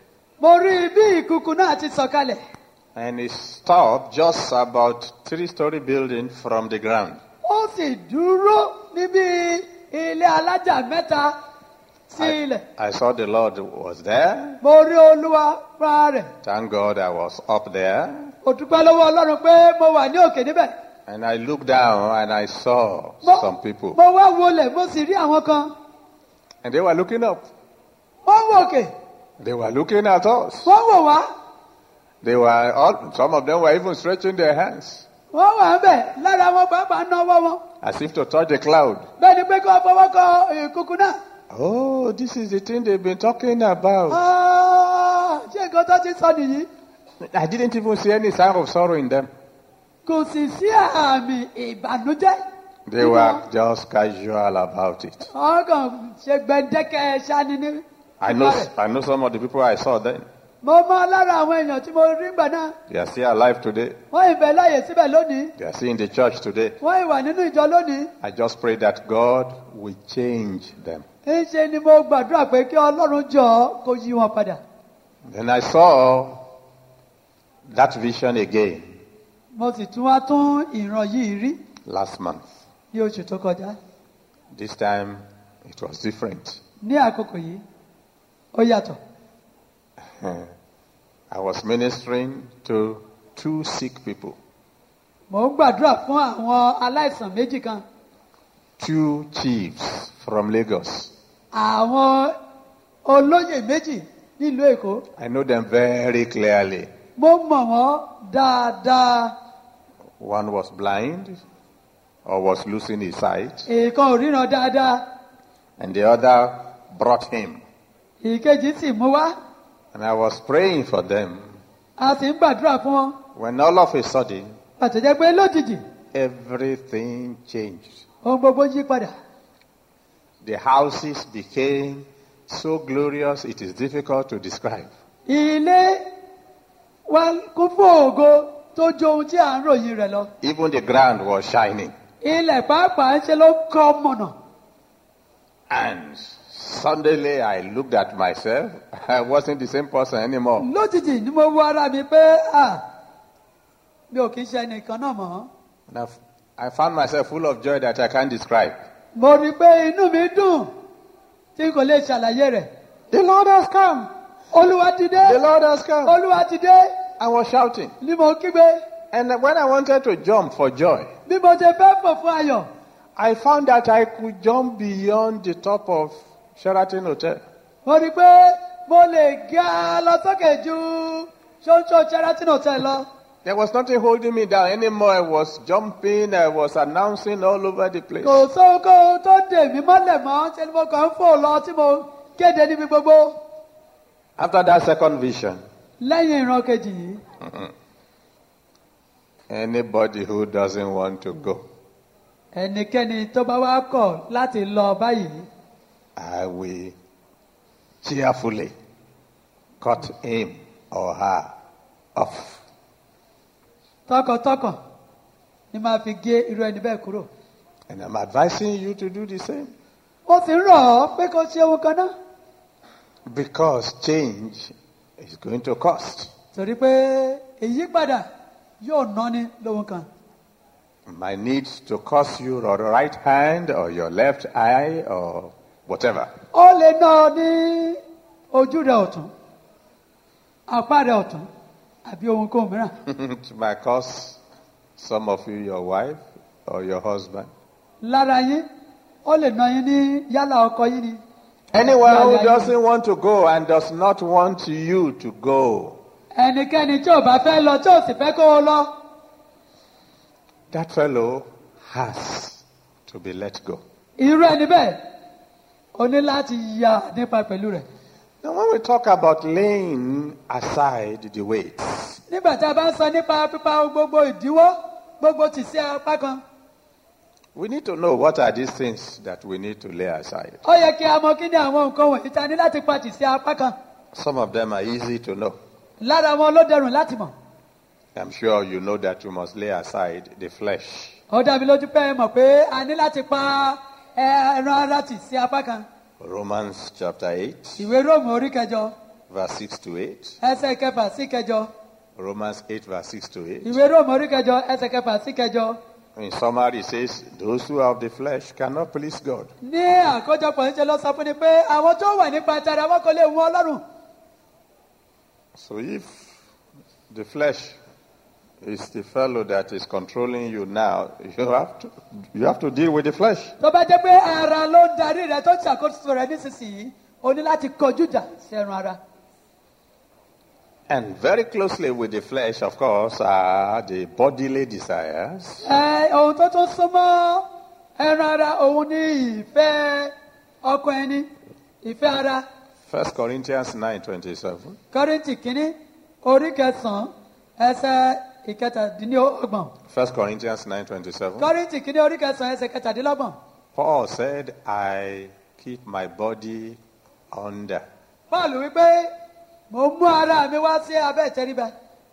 mo rí bí ìkùkù náà ti sọ̀kalẹ̀ and it stopped just about three story building from the ground. ó sì dúró níbi ilé alájà mẹ́ta sí ilẹ̀ I saw the Lord was there. mo rí olúwa fúnra rẹ̀ Thank God I was up there. mo dúpẹ́ lọ́wọ́ ọlọ́run pé mo wà ní òkè níbẹ̀ And I looked down and I saw mo, some people. mo wá wọlé mo sì rí àwọn kan And they were looking up. wọ́n wò òkè They were looking at us. wọ́n wò wá They were all, some of them were even stretching their hands wọ́n wà ń bẹ̀ lára wọn pàápàá náwó wọn as if to touch the cloud. bẹ́ẹ̀ ni pé kí wọ́n fọwọ́ kọ ìkùkù náà Oh, this is the thing they've been talking about. Ah, ṣé nǹkan tó ti sọ nìyí I didn't even see any sign of sorrow in them. kò sì sí àmì ìbànújẹ́ They were just casual about it. wọ́n kàn ṣe gbẹ̀dẹ́kẹ̀ ṣáni ní I know, nípa rẹ̀. I know some of the people I saw then. mo mọ lára àwọn èèyàn tí mo rí gbà náà They are still alive today. wọ́n ìbẹ̀ láàyè síbẹ̀ lónìí They are still in the church today. wọ́n ìwà nínú ìjọ lónìí I just pray that God will change them. ńṣe ni mo gbàdúrà pé kí ọlọ́run jọ kó yí wọn padà Then I saw that vision again mo sì tún wá tún ìran yìí rí last month. ní oṣù tó kọjá This time it was different. ní àkókò yìí ó yàtọ̀ I was ministering to two sick people, mo ń gbàdúrà fún àwọn aláìsàn méjì kan two chiefs from Lagos. àwọn olóyè méjì nílùú èkó I know them very clearly. mo mọ̀ wọ́n dáadáa One was blind or was losing his sight, èèkan ò ríran dáadáa and the other brought him. ìkejì sì mú wá And I was praying for them a sì ń gbàdúrà fún wọn when all of a sudden àtẹ̀jẹ́ pé lójijì everything changed. ohun gbogbo yí padà The houses became so glorious it is difficult to describe. ilé wa kún fún ògo tó jó ohun tí à ń ròyìn rẹ̀ lọ Even the ground was shining. ilẹ̀ pàápàá ń ṣe ló kọ́ mọ̀nà And suddenly I looked at myself. I wasn't the same person anymore. lójijì ni mo wo ara mi pé à mi ò kì í ṣe ẹnìkan náà mọ́ And I've- I found myself full of joy that I can't describe. mo rí i pé inú mi dùn tí kò lè ṣàlàyé rẹ̀ The Lord has come. olúwa ti dé The Lord has come. olúwa ti dé I was shouting. ni mo kígbe And when I wanted to jump for joy, bí mo ṣe fẹ́ fò fún ayọ̀ I found that I could jump beyond the top of Sheraton Hotel. mo rí i pé mo lè ga lọ sókè ju ṣóńṣó sheraton hotel lọ There was nothing holding me down anymore. I was jumping, I was announcing all over the place. kò sóhun tó dè mí mọ́lẹ̀ mọ́ ṣe ni mo kàn ń fò lọ tí mo kéde níbi gbogbo After that second vision, lẹ́yìn ìran kejì yìí anybody who doesn't want to go, ẹnikẹ́ni tó bá wá kọ̀ láti lọ báyìí I will cheerfully cut him or her off. tọkàntọkàn ni máa fi gé irú ẹni bẹ́ẹ̀ kúrò And I'm advising you to do the same ó sì ń rọ̀ ọ́ pé kó ṣe ohun kan náà because change is going to cost. torí pé ìyípadà yóò náni lóhun kan Might need to cost you your right hand or your left eye or whatever. ó lè ná ọ ní ojú rẹ ọ̀tún apá rẹ ọ̀tún àbí ohunkóhun mìíràn it might cost some of you your wife or your husband. lára yín ó lè ná yín ní yálà ọkọ yín ni Anyone who Yeah, yeah, yeah. doesn't want to go and does not want you to go, ẹnikẹ́ni tí ò bá fẹ́ lọ tí ò sì fẹ́ kó o lọ that fellow has to be let go. irú ẹni bẹ́ẹ̀ o ní láti yà nípa pẹ̀lú rẹ̀ Now, when we talk about laying aside the weights, nígbà tí a bá ń sọ nípa pípa gbogbo ìdíwọ́ gbogbo tì sí apá kan we need to know what are these things that we need to lay aside. ó yẹ kí a mọ kí ni àwọn nǹkan wọ̀nyí ta ní láti pa tì sí apá kan Some of them are easy to know. lára wọn ló dẹrùn láti mọ̀ I'm sure you know that you must lay aside the flesh. ó dá mi lójú pé ẹ mọ̀ pé a ní láti pa ẹran ara tì sí apá kan Romans chapter 8, ìwé róòmù orí kẹjọ verse 6 to 8. ẹsẹ̀ kẹfà sí kẹjọ Romans 8, verse 6 to 8. ìwé róòmù orí kẹjọ ẹsẹ̀ kẹfà sí kẹjọ In summary, it says, Those who are of the flesh cannot please God. ní àkójọpọ̀ níṣẹ́ ló sọ fún ni pé àwọn tó wà nípa tara wọn kò lè wọ ọlọ́run So if the flesh is the fellow that is controlling you now, you have to, you have to deal with the flesh. tó bá jẹ́ pé ara ló ń darí rẹ tó ń ṣàkóso rẹ nísinsìnyí o ní láti kọjú ìjà sí ẹran ara And very closely with the flesh, of course, are the bodily desires. ẹ ohun tó tún súnmọ́ ẹran ara òun ní ìfẹ́ ọkọ ẹni ìfẹ́ ara 1 Corinthians 9.27. kọ́rìntì kínní orí kẹsàn-án ẹsẹ̀ ìkẹtàdínlọ́gbọ̀n 1 Corinthians 9.27. kọ́rìntì kínní orí kẹsàn-án ẹsẹ̀ kẹtàdínlọ́gbọ̀n Paul said, I keep my body under. paul wípé mo mú ara mi wá sí abẹ́ ìtẹríba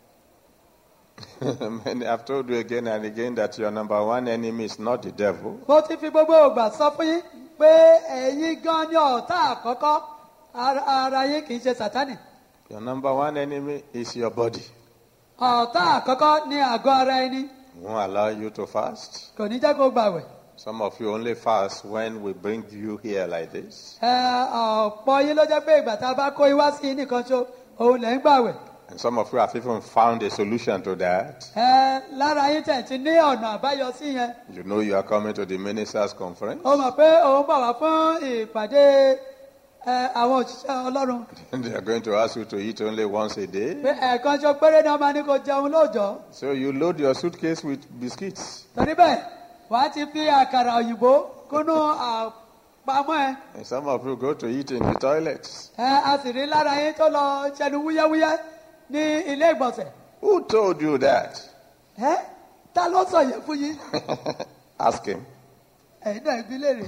Many have told you again and again that your number one enemy is not the devil. mo ti fi gbogbo ògbà sọ fún yín pé ẹ̀yin gan ni ọ̀tá àkọ́kọ́ ara ara yín kì í ṣe sátánì Your number one enemy is your body. ọ̀tá àkọ́kọ́ ní àgọ́ ara ẹni It won't allow you to fast. kò ní jẹ́ kó gbàwẹ̀ Some of you only fast when we bring you here like this. ẹ ọ̀pọ̀ yín ló jẹ́ pé ìgbà tá a bá kó iwá sí yín nìkan ṣo òun lẹ̀ ń gbàwẹ̀ And some of you have even found a solution to that. ẹ lára yín tẹ̀ ti ní ọ̀nà àbáyọ sí yẹn You know you are coming to the ministers' conference. ó mọ̀ pé òun bọ̀ wá fún ìpàdé ẹ, àwọn òṣìṣẹ́ ọlọ́run And they are going to ask you to eat only once a day. pé ẹ̀ẹ̀kan ṣo péré ni wọ́n máa ní kó jẹun lóòjọ́ So you load your suitcase with biscuits. torí bẹ́ẹ̀ wàá ti fi àkàrà òyìnbó kúnú àpamọ́ ẹ And some of you go to eat in the toilets. ẹ a sì rí lára yín tó lọ ṣẹnu wúyẹ́wúyẹ́ ní ilé ìgbọ̀nsẹ̀ Who told you that? ẹ ta ló sọ yẹn fún yín Ask him. ẹ̀yin náà ibi léèrè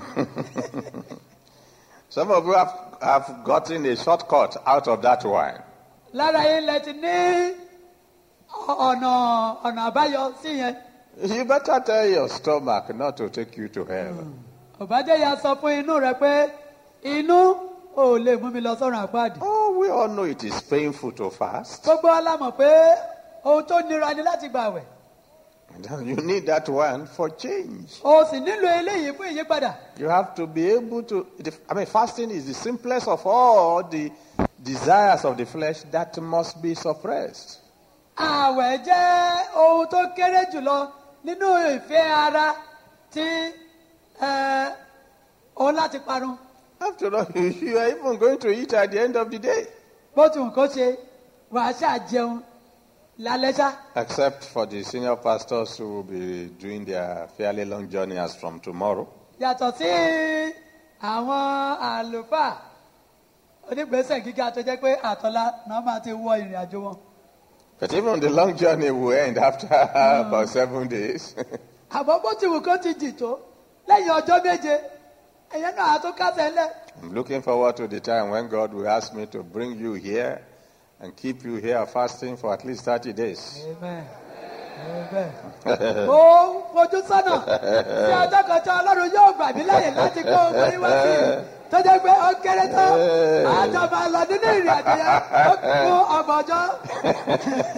Some of you have, have gotten a shortcut out of that wine. lára yín lẹ ti ní ọ̀nà ọ̀nà àbáyọ sí yẹn You better tell your stomach not to take you to hell. ọ̀bájẹ́ ya sọ fún inú rẹ pé inú ò lè mú mi lọ sọ́run àpáàdì Oh, we all know it is painful to fast. gbogbo alámọ̀ pé ohun tó nira ni láti gbàwẹ̀ And You need that one for change. o sì nílò eléyìí fún ìyípadà You have to be able to. the- I mean, fasting is the simplest of all the desires of the flesh that must be suppressed. àwẹ̀ jẹ́ ohun tó kéré jùlọ nínú ìfẹ́ ara tí ẹ, òun láti parun After all, you are even going to eat at the end of the day. bó ti wù kó ṣe wàá ṣáà jẹun lálẹ́ ṣá Except for the senior pastors who will be doing their fairly long journey as from tomorrow. yàtọ̀ sí àwọn àlùfáà onígbèsè gíga tó jẹ́ pé àtọ́lá náà máa ti wọ ìrìn àjò wọn. But even the long journey will end after about seven days. àmọ́ bó ti wù kó ti jì tó lẹ́yìn ọjọ́ méje ẹ̀yẹ́ náà á tó kásẹ̀ ńlẹ̀. I'm looking forward to the time when God will ask me to bring you here and keep you here fasting for at least 30 days. Amen. Amen. mo fojú sọ́nà sí ọjọ́ kan tí ọlọ́run yóò gbà mí láyè láti kó owó yín wá sí i tó jẹ́ pé ó kéré tán àjọba lọ nínú ìrìn àjò yẹn ó kún ọgbọ̀n ọjọ́.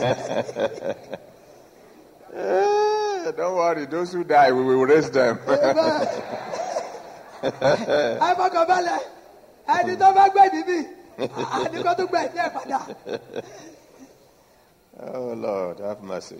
Eh, don't worry, those who die, we will raise them. Amen. ẹ fọkàn balẹ̀ ẹni tó bá gbẹ̀mí mi àní kó tún gbẹ̀mí ẹ̀ padà. oh, Lord, have mercy.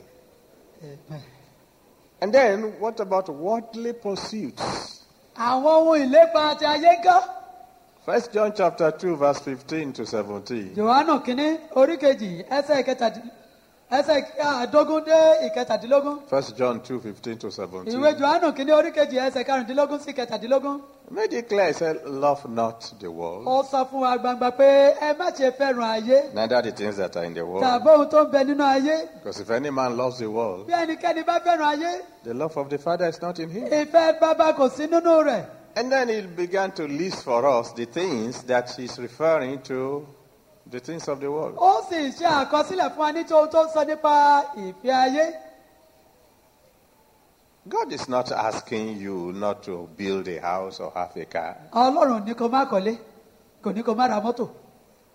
And then, what about worldly pursuits? àwọn ohun ìlépa àti ayé ń kọ́. First John chapter 2, verse 15 to 17. johannu kínní orí kejì ẹsẹ̀ ìkẹtàdí- ẹsẹ̀ àdógún dé ìkẹtàdínlógún. First John 2, 15 to 17. ìwé johannu kínní orí kejì ẹsẹ̀ karùndínlógún sí kẹtàdínlógún. Made it clear, he said, Love not the world, ó sọ fún wa gbangba pé ẹ má ṣe fẹ́ràn ayé neither the things that are in the world. tàbí ohun tó ń bẹ nínú ayé. Because if any man loves the world, bí ẹnikẹ́ni bá fẹ́ràn ayé the love of the Father is not in him. ìfẹ́ bàbá kò sí nínú rẹ̀. And then he began to list for us the things that he's referring to, the things of the world. ó sì ṣe àkọsílẹ̀ fún wa ní tó tó ń sọ nípa ìfẹ́ ayé. God is not asking you not to build a house or have a car. ọlọ́run ní kó má kọ́lé kò ní kó má ra mọ́tò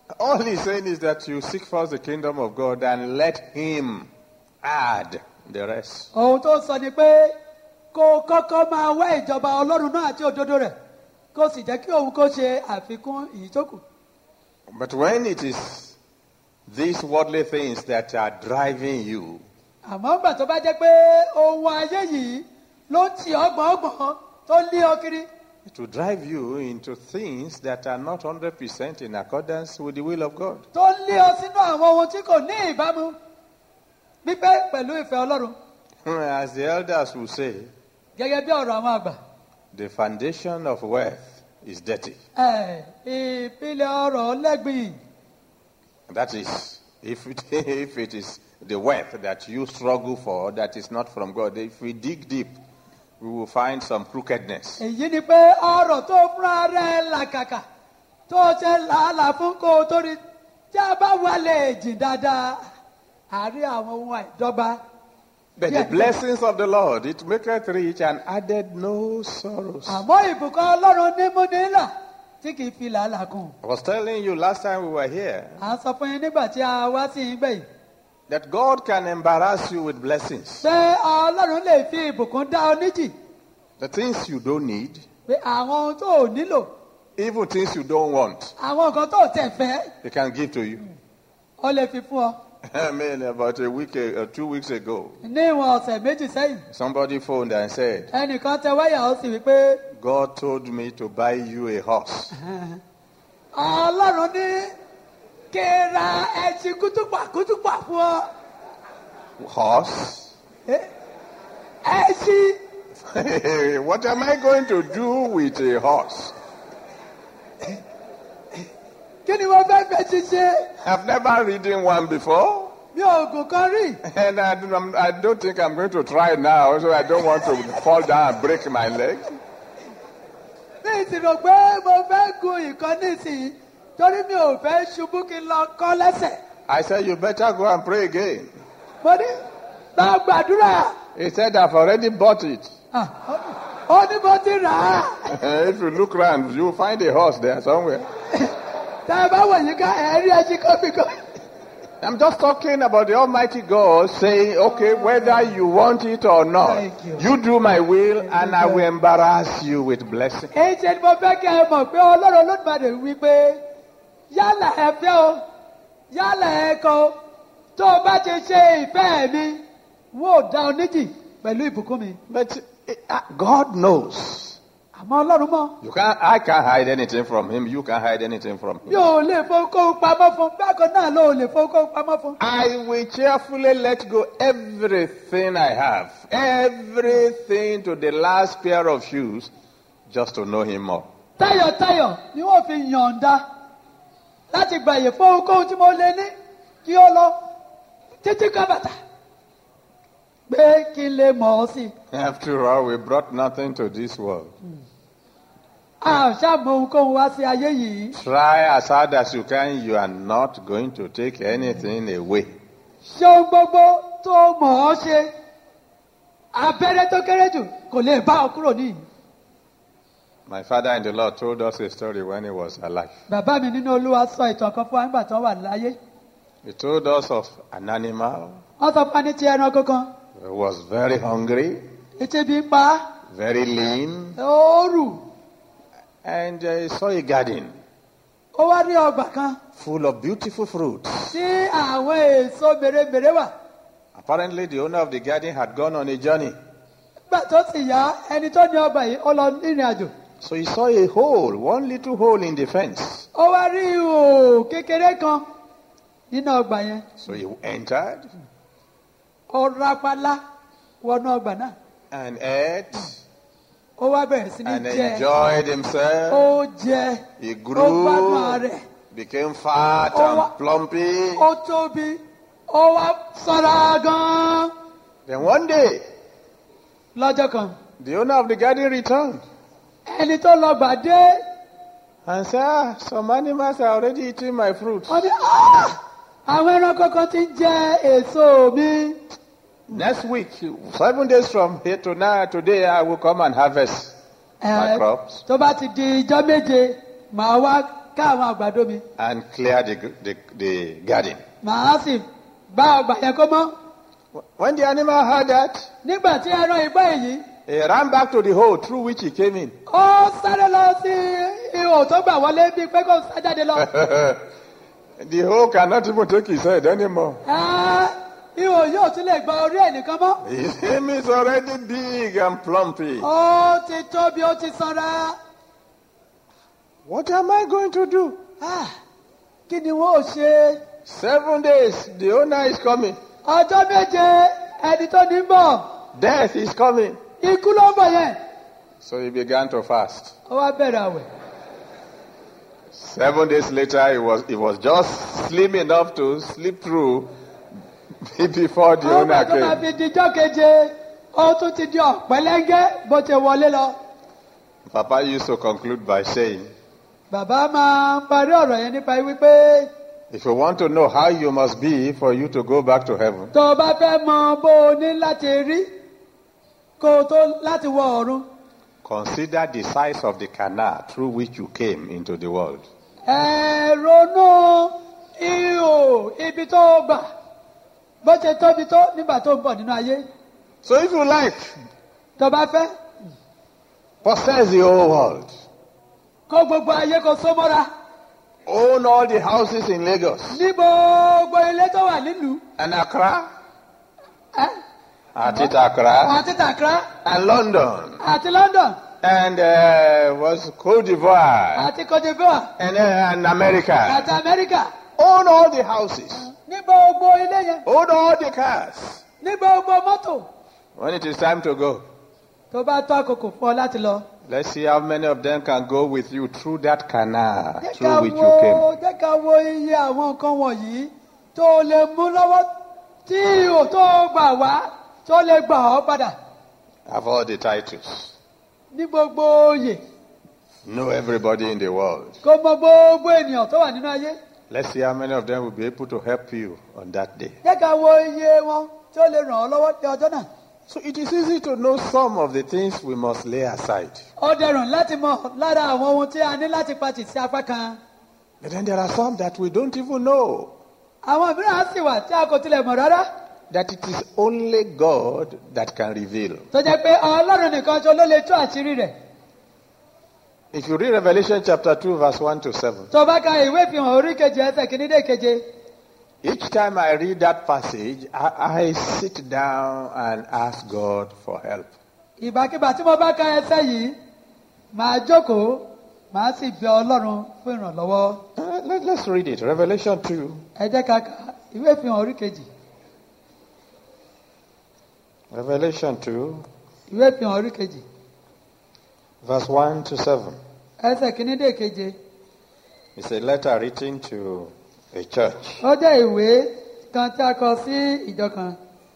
All he's saying is that you seek first the kingdom of God and let him add the rest. ohun tó sọ ni pé kó o kọ́kọ́ máa wá ìjọba ọlọ́run náà àti òdodo rẹ̀ kó o sì jẹ́ kí òun kó ṣe àfikún ìyíjókù. But when it is these worldly things that are driving you, àmọ́ ńgbà tó bá jẹ́ pé ohun ayé yìí ló ń tì ọ́ gbọ̀ngbọ̀n tó ń lé ọ kiri it will drive you into things that are not 100% in accordance with the will of God. tó ń lé ọ sínú àwọn ohun tí kò ní ìbámu pípé pẹ̀lú ìfẹ́ ọlọ́run As the elders will say, gẹ́gẹ́ bí ọ̀rọ̀ àwọn àgbà. the foundation of wealth is dirty. Ẹ̀, ìpìlẹ̀ ọ̀rọ̀ lẹ́gbìn That is, if it, if it is the wealth that you struggle for that is not from God, if we dig deep, we will find some crookedness. èyí ni pé ọ̀rọ̀ tó fúnra rẹ̀ làkàkà tó ṣe làálàá fún kó o tó rí tí a bá wálé jìn dáadáa àárín àwọn ohun àìdọ́gba. But Yeah. the blessings of the Lord, it maketh rich and added no sorrows. àmọ́ ìbùkún ọlọ́run ní mú nílà tí kì í fi làálàá kùn. I was telling you last time we were here à ń sọ fún yín nígbà tí a wá sí yín gbẹ̀yìn that God can embarrass you with blessings. pé ọlọ́run lè fi ìbùkún dá ọ níjì The things you don't need, pé àwọn ohun tó ò nílò even things you don't want, àwọn nǹkan tó ò tẹ̀ fẹ́ He can give to you. ó lè fi fún ọ. I mean, about a week or two weeks ago, ní ìwọ̀n ọ̀sẹ̀ méjì sẹ́yìn somebody phoned and said, ẹnìkan tẹ wáyà ó sì wí pé God told me to buy you a horse. ọlọ́run ní kí n ra ẹṣin kútùpà kútùpà fún ọ Horse? Eh, ẹṣin what am I going to do with a horse? kí ni wọ́n fẹ́ fẹ́ ṣiṣẹ́ I've never ridden one before. mi ò gùn kan rí And I don't, I don't think I'm going to try now, so I don't want to fall down and break my leg. mi ì sì rò pé mo fẹ́ gun ìkan nísìnyí torí mi ò fẹ́ ṣubú kí n lọ kọ́ lẹ́sẹ̀ I said, You better go and pray again. mo ní lọ gbàdúrà He said, I've already bought it. Ah, ó ní mo ti rà á if you look around, you'll find a horse there somewhere. tá a bá wọ̀ yín ká ẹ̀ rí ẹṣin kan bí kan. I'm just talking about the Almighty God saying, okay, whether you want it or not, Thank you. you do my will and I will embarrass you with blessing. èyí ṣe ni mo fẹ́ kẹ́ ẹ mọ̀ pé ọlọ́run olódùmarè wí pé yálà ẹ fẹ́ o yálà ẹ kọ o tó o bá ti ṣe ìfẹ́ mi wọ́n ò dá ọ níjì pẹ̀lú ìbùkún mi. But uh, God knows. àmọ́ ọlọ́run mọ̀ You can't, I can't hide anything from him. You can't hide anything from him. yóò lè fowókóhun pamọ́ fún bákan náà ló lè fowókóhun pamọ́ fún. I will cheerfully let go everything I have, everything to the last pair of shoes, just to know him more. tayọ̀tayọ̀ ni wọ́n fi yọ̀ǹda láti gbàyè fowókóhun tí mo lè ní kí ó lọ títí kan bàtà pé kí n lè mọ̀ ọ́ sí i. After all, we brought nothing to this world. a ò ṣàmọ ohunkóhun wá sí ayé yìí Try as hard as you can, you are not going to take anything away. ṣé ohun gbogbo tó mọ̀ ọ́ ṣe abẹ́rẹ́ tó kéré jù kò lè bá ọ kúrò níyì. My father in the Lord told us a story when he was alive. bàbá mi nínú olúwa sọ ìtàn kan fún wa nígbà tí wọ́n wà láyé He told us of an animal wọ́n sọ fún wa ní ti ẹranko kan who was very hungry, etí bí ń pa á, very lean, ó rù and uh, he saw a garden ó wá rí ọgbà kan full of beautiful fruits. tí àwọn èso mèremère wà Apparently, the owner of the garden had gone on a journey. nígbà tó sì yá ẹni tó ní ọgbà yìí ó lọ rìnrìn àjò So he saw a hole, one little hole in the fence. ó wá rí ihò kékeré kan nínú ọgbà yẹn So he entered ó rápálá wọnú ọgbà náà and ate ó wá bẹ̀rẹ̀ sí ní and jẹ enjoyed himself. ó jẹ He ó gbádùn grew, rẹ̀ became fat Oh, and what- plumpy. ó tóbi ó wá sanra gan-an Then one day, lọ́jọ́ kan the owner of the garden returned ẹni tó lọ gbà dé and said, ah, some animals are already eating my fruits. wọ́n ní "Ah! àwọn ẹranko kan ti ń jẹ èso mi Next week, seven days from here to now, today, I will come and harvest my Eh, crops. tó bá ti di ijọ́ méje màá wá ká àwọn àgbàdo mi and clear the, the, the garden. màá sì bá ọgbà yẹn kó mọ́ When the animal heard that, nígbà tí ẹran ìgbọ́ èyí he ran back to the hole through which he came in. ó sáré lọ sí ihò tó gbà wọlé bíi pé kó sá jáde lọ the hole cannot even take his head anymore. Ẹ́, ihò yóò tún lè gba orí ẹ̀ nìkan mọ́ His name is already big and plumpy. ó ti tóbi ó ti sanra What am I going to do? Ah, kí ni wọ́n ò ṣe Seven days, the owner is coming. ọjọ́ méje ẹni tó ní bọ̀ Death is coming. ikú ló ń bọ̀ yẹn So he began to fast. ó wá bẹ̀rẹ̀ àwẹ̀ Seven days later, he was, he was just slim enough to slip through before the ó owner bẹ̀ tó máa came. fi dijọ́ keje ó tún ti di ọ̀pẹ́lẹ́ngẹ́ bó ti wọlé lọ Papa used to conclude by saying, bàbá máa ń parí ọ̀rọ̀ yẹn nípa wípé if you want to know how you must be for you to go back to heaven, tó o bá fẹ́ mọ bó o ní láti rí kó o tó láti wọ ọ̀run consider the size of the canal through which you came into the world. ẹ ronú ihò ibi tó o gbà bó ṣe tóbi tó nígbà tó ń bọ̀ nínú ayé So if you like, tó o bá fẹ́ possess the whole world. kó gbogbo ayé kó so mọ́ra Own all the houses in Lagos ní gbogbo ilé tó wà nílùú and Accra, ẹ at it Accra, àti Accra and London, àti London and uh, was Cote d'Ivoire, àti Cote d'Ivoire and, uh, and America. àti Amẹ́ríkà Own all the houses. ní gbogbo ilé yẹn Own all the cars. ní gbogbo mọ́tò When it is time to go, tó bá tó àkókò fún ọ láti lọ. let's see how many of them can go with you through that canal jẹ́ ká through which you wo came. jẹ́ ká wo iye àwọn nǹkan wọ̀nyí tó lè mú lọ́wọ́ tí ihò tó gbà wá tó lè gbà ọ́ padà Have all the titles. ní gbogbo oyè Know everybody in the world. kó mọ gbogbo ènìyàn tó wà nínú ayé Let's see how many of them will be able to help you on that day. jẹ́ ká wo iye wọn tó lè ràn ọ́ lọ́wọ́ ní ọjọ́ náà. So it is easy to know some of the things we must lay aside. ó dẹrùn láti mọ̀ lára àwọn ohun tí a ní láti pàtì sí apá kan. But then there are some that we don't even know. àwọn mìíràn á sì wà tí a kò tilẹ̀ mọ̀ rárá That it is only God that can reveal. tó jẹ́ pé ọlọ́run nìkan ṣo ló lè tú àṣírí rẹ̀. If you read Revelation chapter 2, verse 1 to 7, tó bá ka ìwé ìfihàn orí keje ẹsẹ̀ kìíní dé keje each time I read that passage, I, I sit down and ask God for help. ìbákíbà tí mo bá ka ẹsẹ̀ yìí màá jókòó màá sì bẹ ọlọ́run fún ìrànlọ́wọ́. Uh, let, let's read it. Revelation 2, ẹ jẹ́ ká ka ìwé ìfihàn orí kejì Revelation 2, ìwé ìfihàn orí kejì verse 1 to 7. ẹsẹ̀ kìíní dé keje It's a letter written to a church. ó jẹ́ ìwé kan tí a kọ sí ìjọ kan.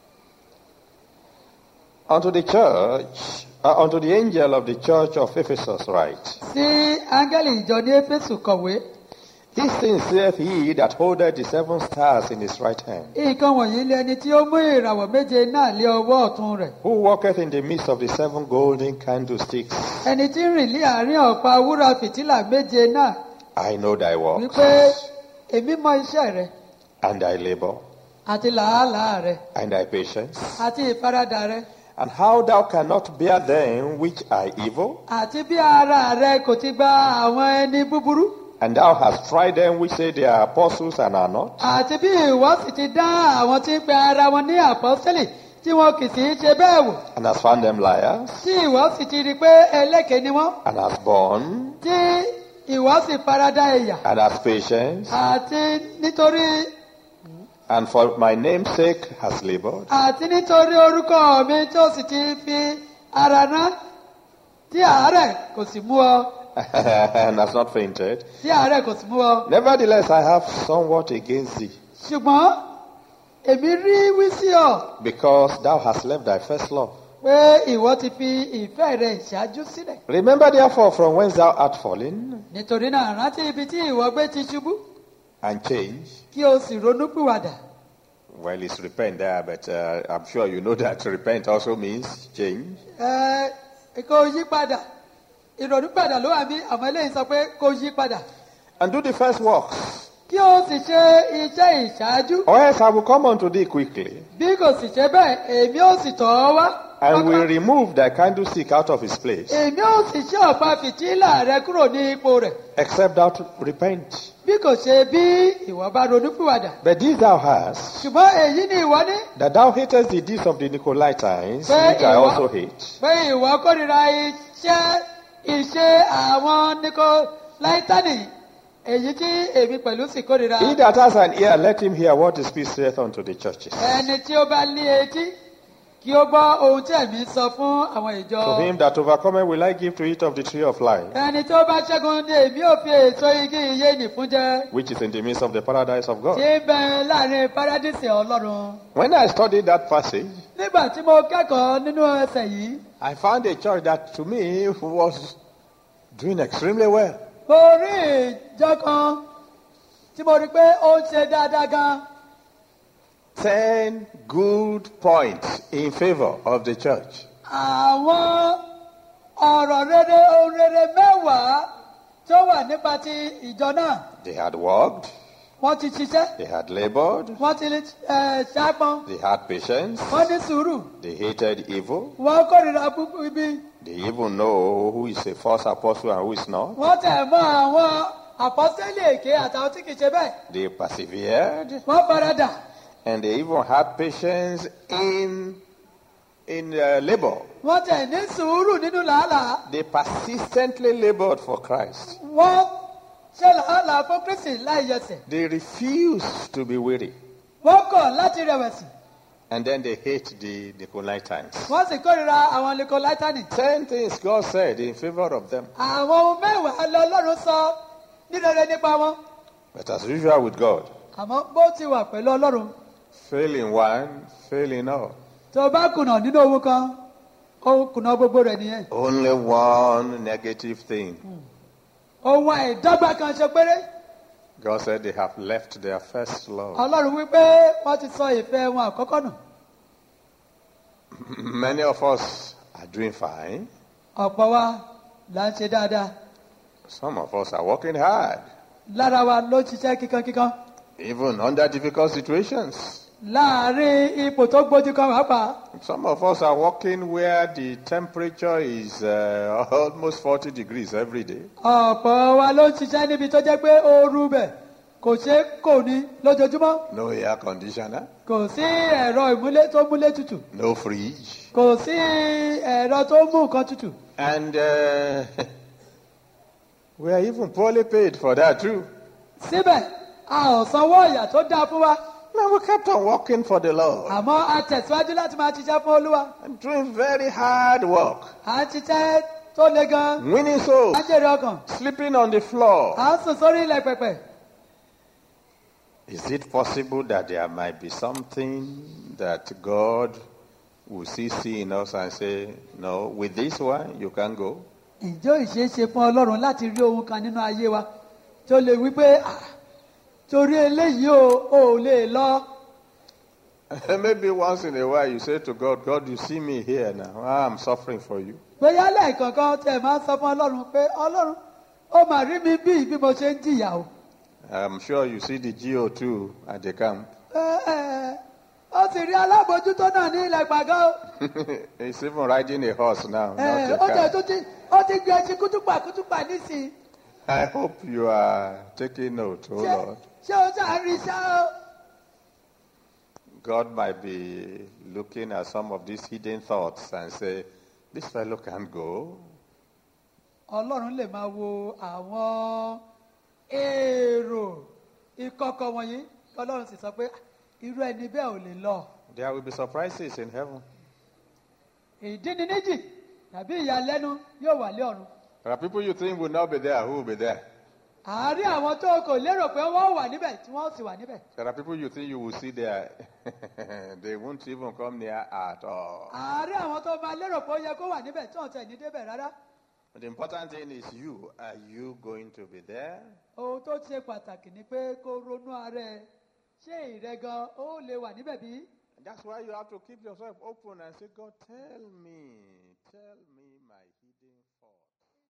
Unto the church, uh, unto the angel of the church of Ephesus write, sí áńgẹ́lì ìjọ ní éfésù kọ̀wé These things saith he that holdeth the seven stars in his right hand, nǹkan wọ̀nyí lé ẹni tí ó mú ìràwọ̀ méje náà lé ọwọ́ ọ̀tún rẹ̀ who walketh in the midst of the seven golden candlesticks. ẹni tí ń rìn ní àárín ọ̀pá wúrà fìtílà méje náà I know thy works, wípé èmi mọ iṣẹ́ rẹ and thy labor, àti làálàá rẹ and thy patience, àti ìfaradà rẹ and how thou cannot bear them which are evil, àti bí ara rẹ kò ti gba àwọn ẹni búburú and thou hast tried them which say they are apostles and are not, àti bí ìwọ sì ti dá àwọn tí ń pe ara wọn ní àpọ́sẹ́lì tí wọn kì í sì í ṣe bẹ́ẹ̀ wò and hast found them liars, tí ìwọ sì ti rí i pé ẹlẹ́kẹ̀ẹ́ ni wọ́n and hast borne, tí ìwọ sì farada ẹ̀yà and hast patience, àti nítorí and for my name's sake hast labored, àti nítorí orúkọ mi tí ó sì ti fi ara rán tí àárẹ̀ kò sì mú ọ and hast not fainted. tí àárẹ̀ kò sì mú ọ. Nevertheless, I have somewhat against thee, ṣùgbọ́n èmi rí wí sí ọ because thou hast left thy first love. pé ìwọ ti fi ìfẹ́ rẹ ìṣáájú sílẹ̀. Remember therefore from whence thou art fallen, nítorí náà rántí ibi tí ìwọ gbé ti ṣubú and change. kí o sì ronú pìwàdà. Well, it's repent there, but uh, I'm sure you know that repent also means change. ẹ kó yí padà ìrònú padà ló wà bí àwọn eléyìí sọ pé kó yí padà. and do the first works, kí o sì ṣe iṣẹ́ ìṣáájú or else I will come unto thee quickly, bí kò sì ṣe bẹ́ẹ̀ èmi ó sì tọ̀ ọ́ wá. and will Pápá. remove thy candlestick out of his place, èmi ó sì ṣe ọ̀pá fìtílà rẹ kúrò ní ipò rẹ̀ except thou repent. bí kò ṣe bí ìwọ bá ronúpìwàdà. But this thou hast, ṣùgbọ́n èyí ni ìwọ ní that thou hatest the deeds of the Nicolaitans, Bẹ́ẹ̀ which I ìwọ- also hate. pé ìwọ kórìíra iṣẹ́ ìṣe àwọn nikolaitani èyí tí èmi pẹ̀lú sì kórìíra. He that has an ear, let him hear what the Spirit saith unto the churches. ẹni tí ó bá ní etí kí ó gbọ́ ohun tí ẹ̀mí sọ fún àwọn ìjọ. To him that overcometh will I give to eat of the tree of life, ẹni tó bá ṣẹ́gun ní èmi ò fi èso igi iye nì fún jẹ. which is in the midst of the paradise of tí God. ń bẹ láàrin paradísì ọlọ́run. When I studied that passage, nígbà tí mo kẹ́kọ̀ọ́ nínú ẹsẹ̀ yìí I found a church that to me was doing extremely well. mo rí ìjọ kan tí mo rí pé ó ń ṣe dáadáa gan. Ten good points in favor of the church. àwọn ọ̀rọ̀ rere ohun rere mẹ́wàá tó wà nípa ti ìjọ náà They had worked, wọ́n ti ṣiṣẹ́ they had labored, wọ́n ti ẹ̀, ṣáàpọn they had patience, wọ́n ní sùúrù they hated evil, wọ́n kórìíra búburú ibi they even know who is a false apostle and who is not. wọ́n tẹ̀ mọ́ àwọn àpọ́sẹ́lẹ̀ èké àtàwọn tí kìí ṣe bẹ́ẹ̀ They persevered, wọ́n faradà and they even had patience in in uh, labor. wọ́n tẹ̀ ní sùúrù nínú làálàá They persistently labored for Christ. wọ́n ṣe làálàá fún kristi láì yẹsẹ̀ They refused to be weary, wọ́n kọ̀ láti rẹ̀wẹ̀sì and then they hate the Nicolaitans. wọ́n sì kórìíra àwọn likolaitani Ten things God said in favor of them. àwọn ohun mẹ́wàá lọ́lọ́run sọ ní rere nípa wọn But as usual with God, àmọ́ bó ti wà pẹ̀lú ọlọ́run fail in one, fail in all. tó o bá kùnà nínú ohun kan ó kùnà gbogbo rẹ̀ nìyẹn Only one negative thing. ohun àìdọ́gba kan ṣe péré God said they have left their first love. ọlọ́run wípé wọ́n ti sọ ìfẹ́ wọn àkọ́kọ́ nù Many of us are doing fine. ọ̀pọ̀ wa là ń ṣe dáadáa Some of us are working hard, lára wa ló ń ṣiṣẹ́ kíkankíkan even under difficult situations. láàárín ipò tó gbójú kan pàápàá Some of us are working where the temperature is uh, almost 40 degrees every day. ọ̀pọ̀ wa ló ń ṣiṣẹ́ níbi tó jẹ́ pé ooru bẹ̀ kò ṣe kò ní lójoojúmọ́ No air conditioner, kò sí ẹ̀rọ ìmúlé tó múlé tutù no fridge. kò sí ẹ̀rọ tó mú nǹkan tutù And uh, we are even poorly paid for that too. síbẹ̀ a ò sanwó ọ̀yà tó dáa fún wa No, we kept on working for the Lord àmọ́ a tẹ̀síwájú láti máa ṣiṣẹ́ fún olúwa and doing very hard work, à ń ṣiṣẹ́ tó le gan winning souls, à ń jèrè ọkàn sleeping on the floor. à ń sùn sórí ilẹ̀ pẹ̀pẹ̀ Is it possible that there might be something that God will see, see in us and say, no, with this one, you can go? ǹjẹ́ ò ṣeé ṣe fún ọlọ́run láti rí ohun kan nínú ayé wa tó lè wí pé "Ah, torí eléyìí o ò lè lọ Maybe once in a while you say to God, God, you see me here now. I'm suffering for you. bóyá lẹ́ẹ̀kankan tẹ̀ máa ń sọ fún ọlọ́run pé ọlọ́run ó mà rí mi bí bí mo ṣe ń jìyà o I'm sure you see the GO2 at the camp. Ẹ, ẹ, ó sì rí alábòójútó náà ní ilẹ̀ gbàgán o He's even riding a horse now, Ẹ, not ó a jẹ́ car. tó ti ó ti gbé ẹṣin kútùpà kútùpà nísìnyí I hope you are taking note, oh ṣé Lord. ṣé o ṣáà rí iṣẹ́ o. God might be looking at some of these hidden thoughts and say, this fellow can't go. ọlọ́run lè máa wo àwọn èrò ìkọ̀kọ̀ wọ̀nyí kí ọlọ́run sì sọ pé "Ah, irú ẹni bẹ́ẹ̀ ò lè lọ. There will be surprises in heaven. ìdí ni níjì tàbí ìyàlẹ́nu yóò wà lé ọ̀run. There are people you think will not be there who will be there. àárín àwọn tó kò lérò pé wọ́n wà níbẹ̀ tí wọ́n sì wà níbẹ̀. There are people you think you will see there. they won't even come near at all. àárín àwọn tó máa lérò pé ó yẹ kó wà níbẹ̀ tí wọ́n tẹ̀ ní débẹ̀ rárá. But the important thing is you. Are you going to be there? ohun tó ṣe pàtàkì ni pé kó ronú ara ẹ ṣé ìrẹ gan ó lè wà níbẹ̀ bí? And that's why you have to keep yourself open and say, God, tell me, tell me.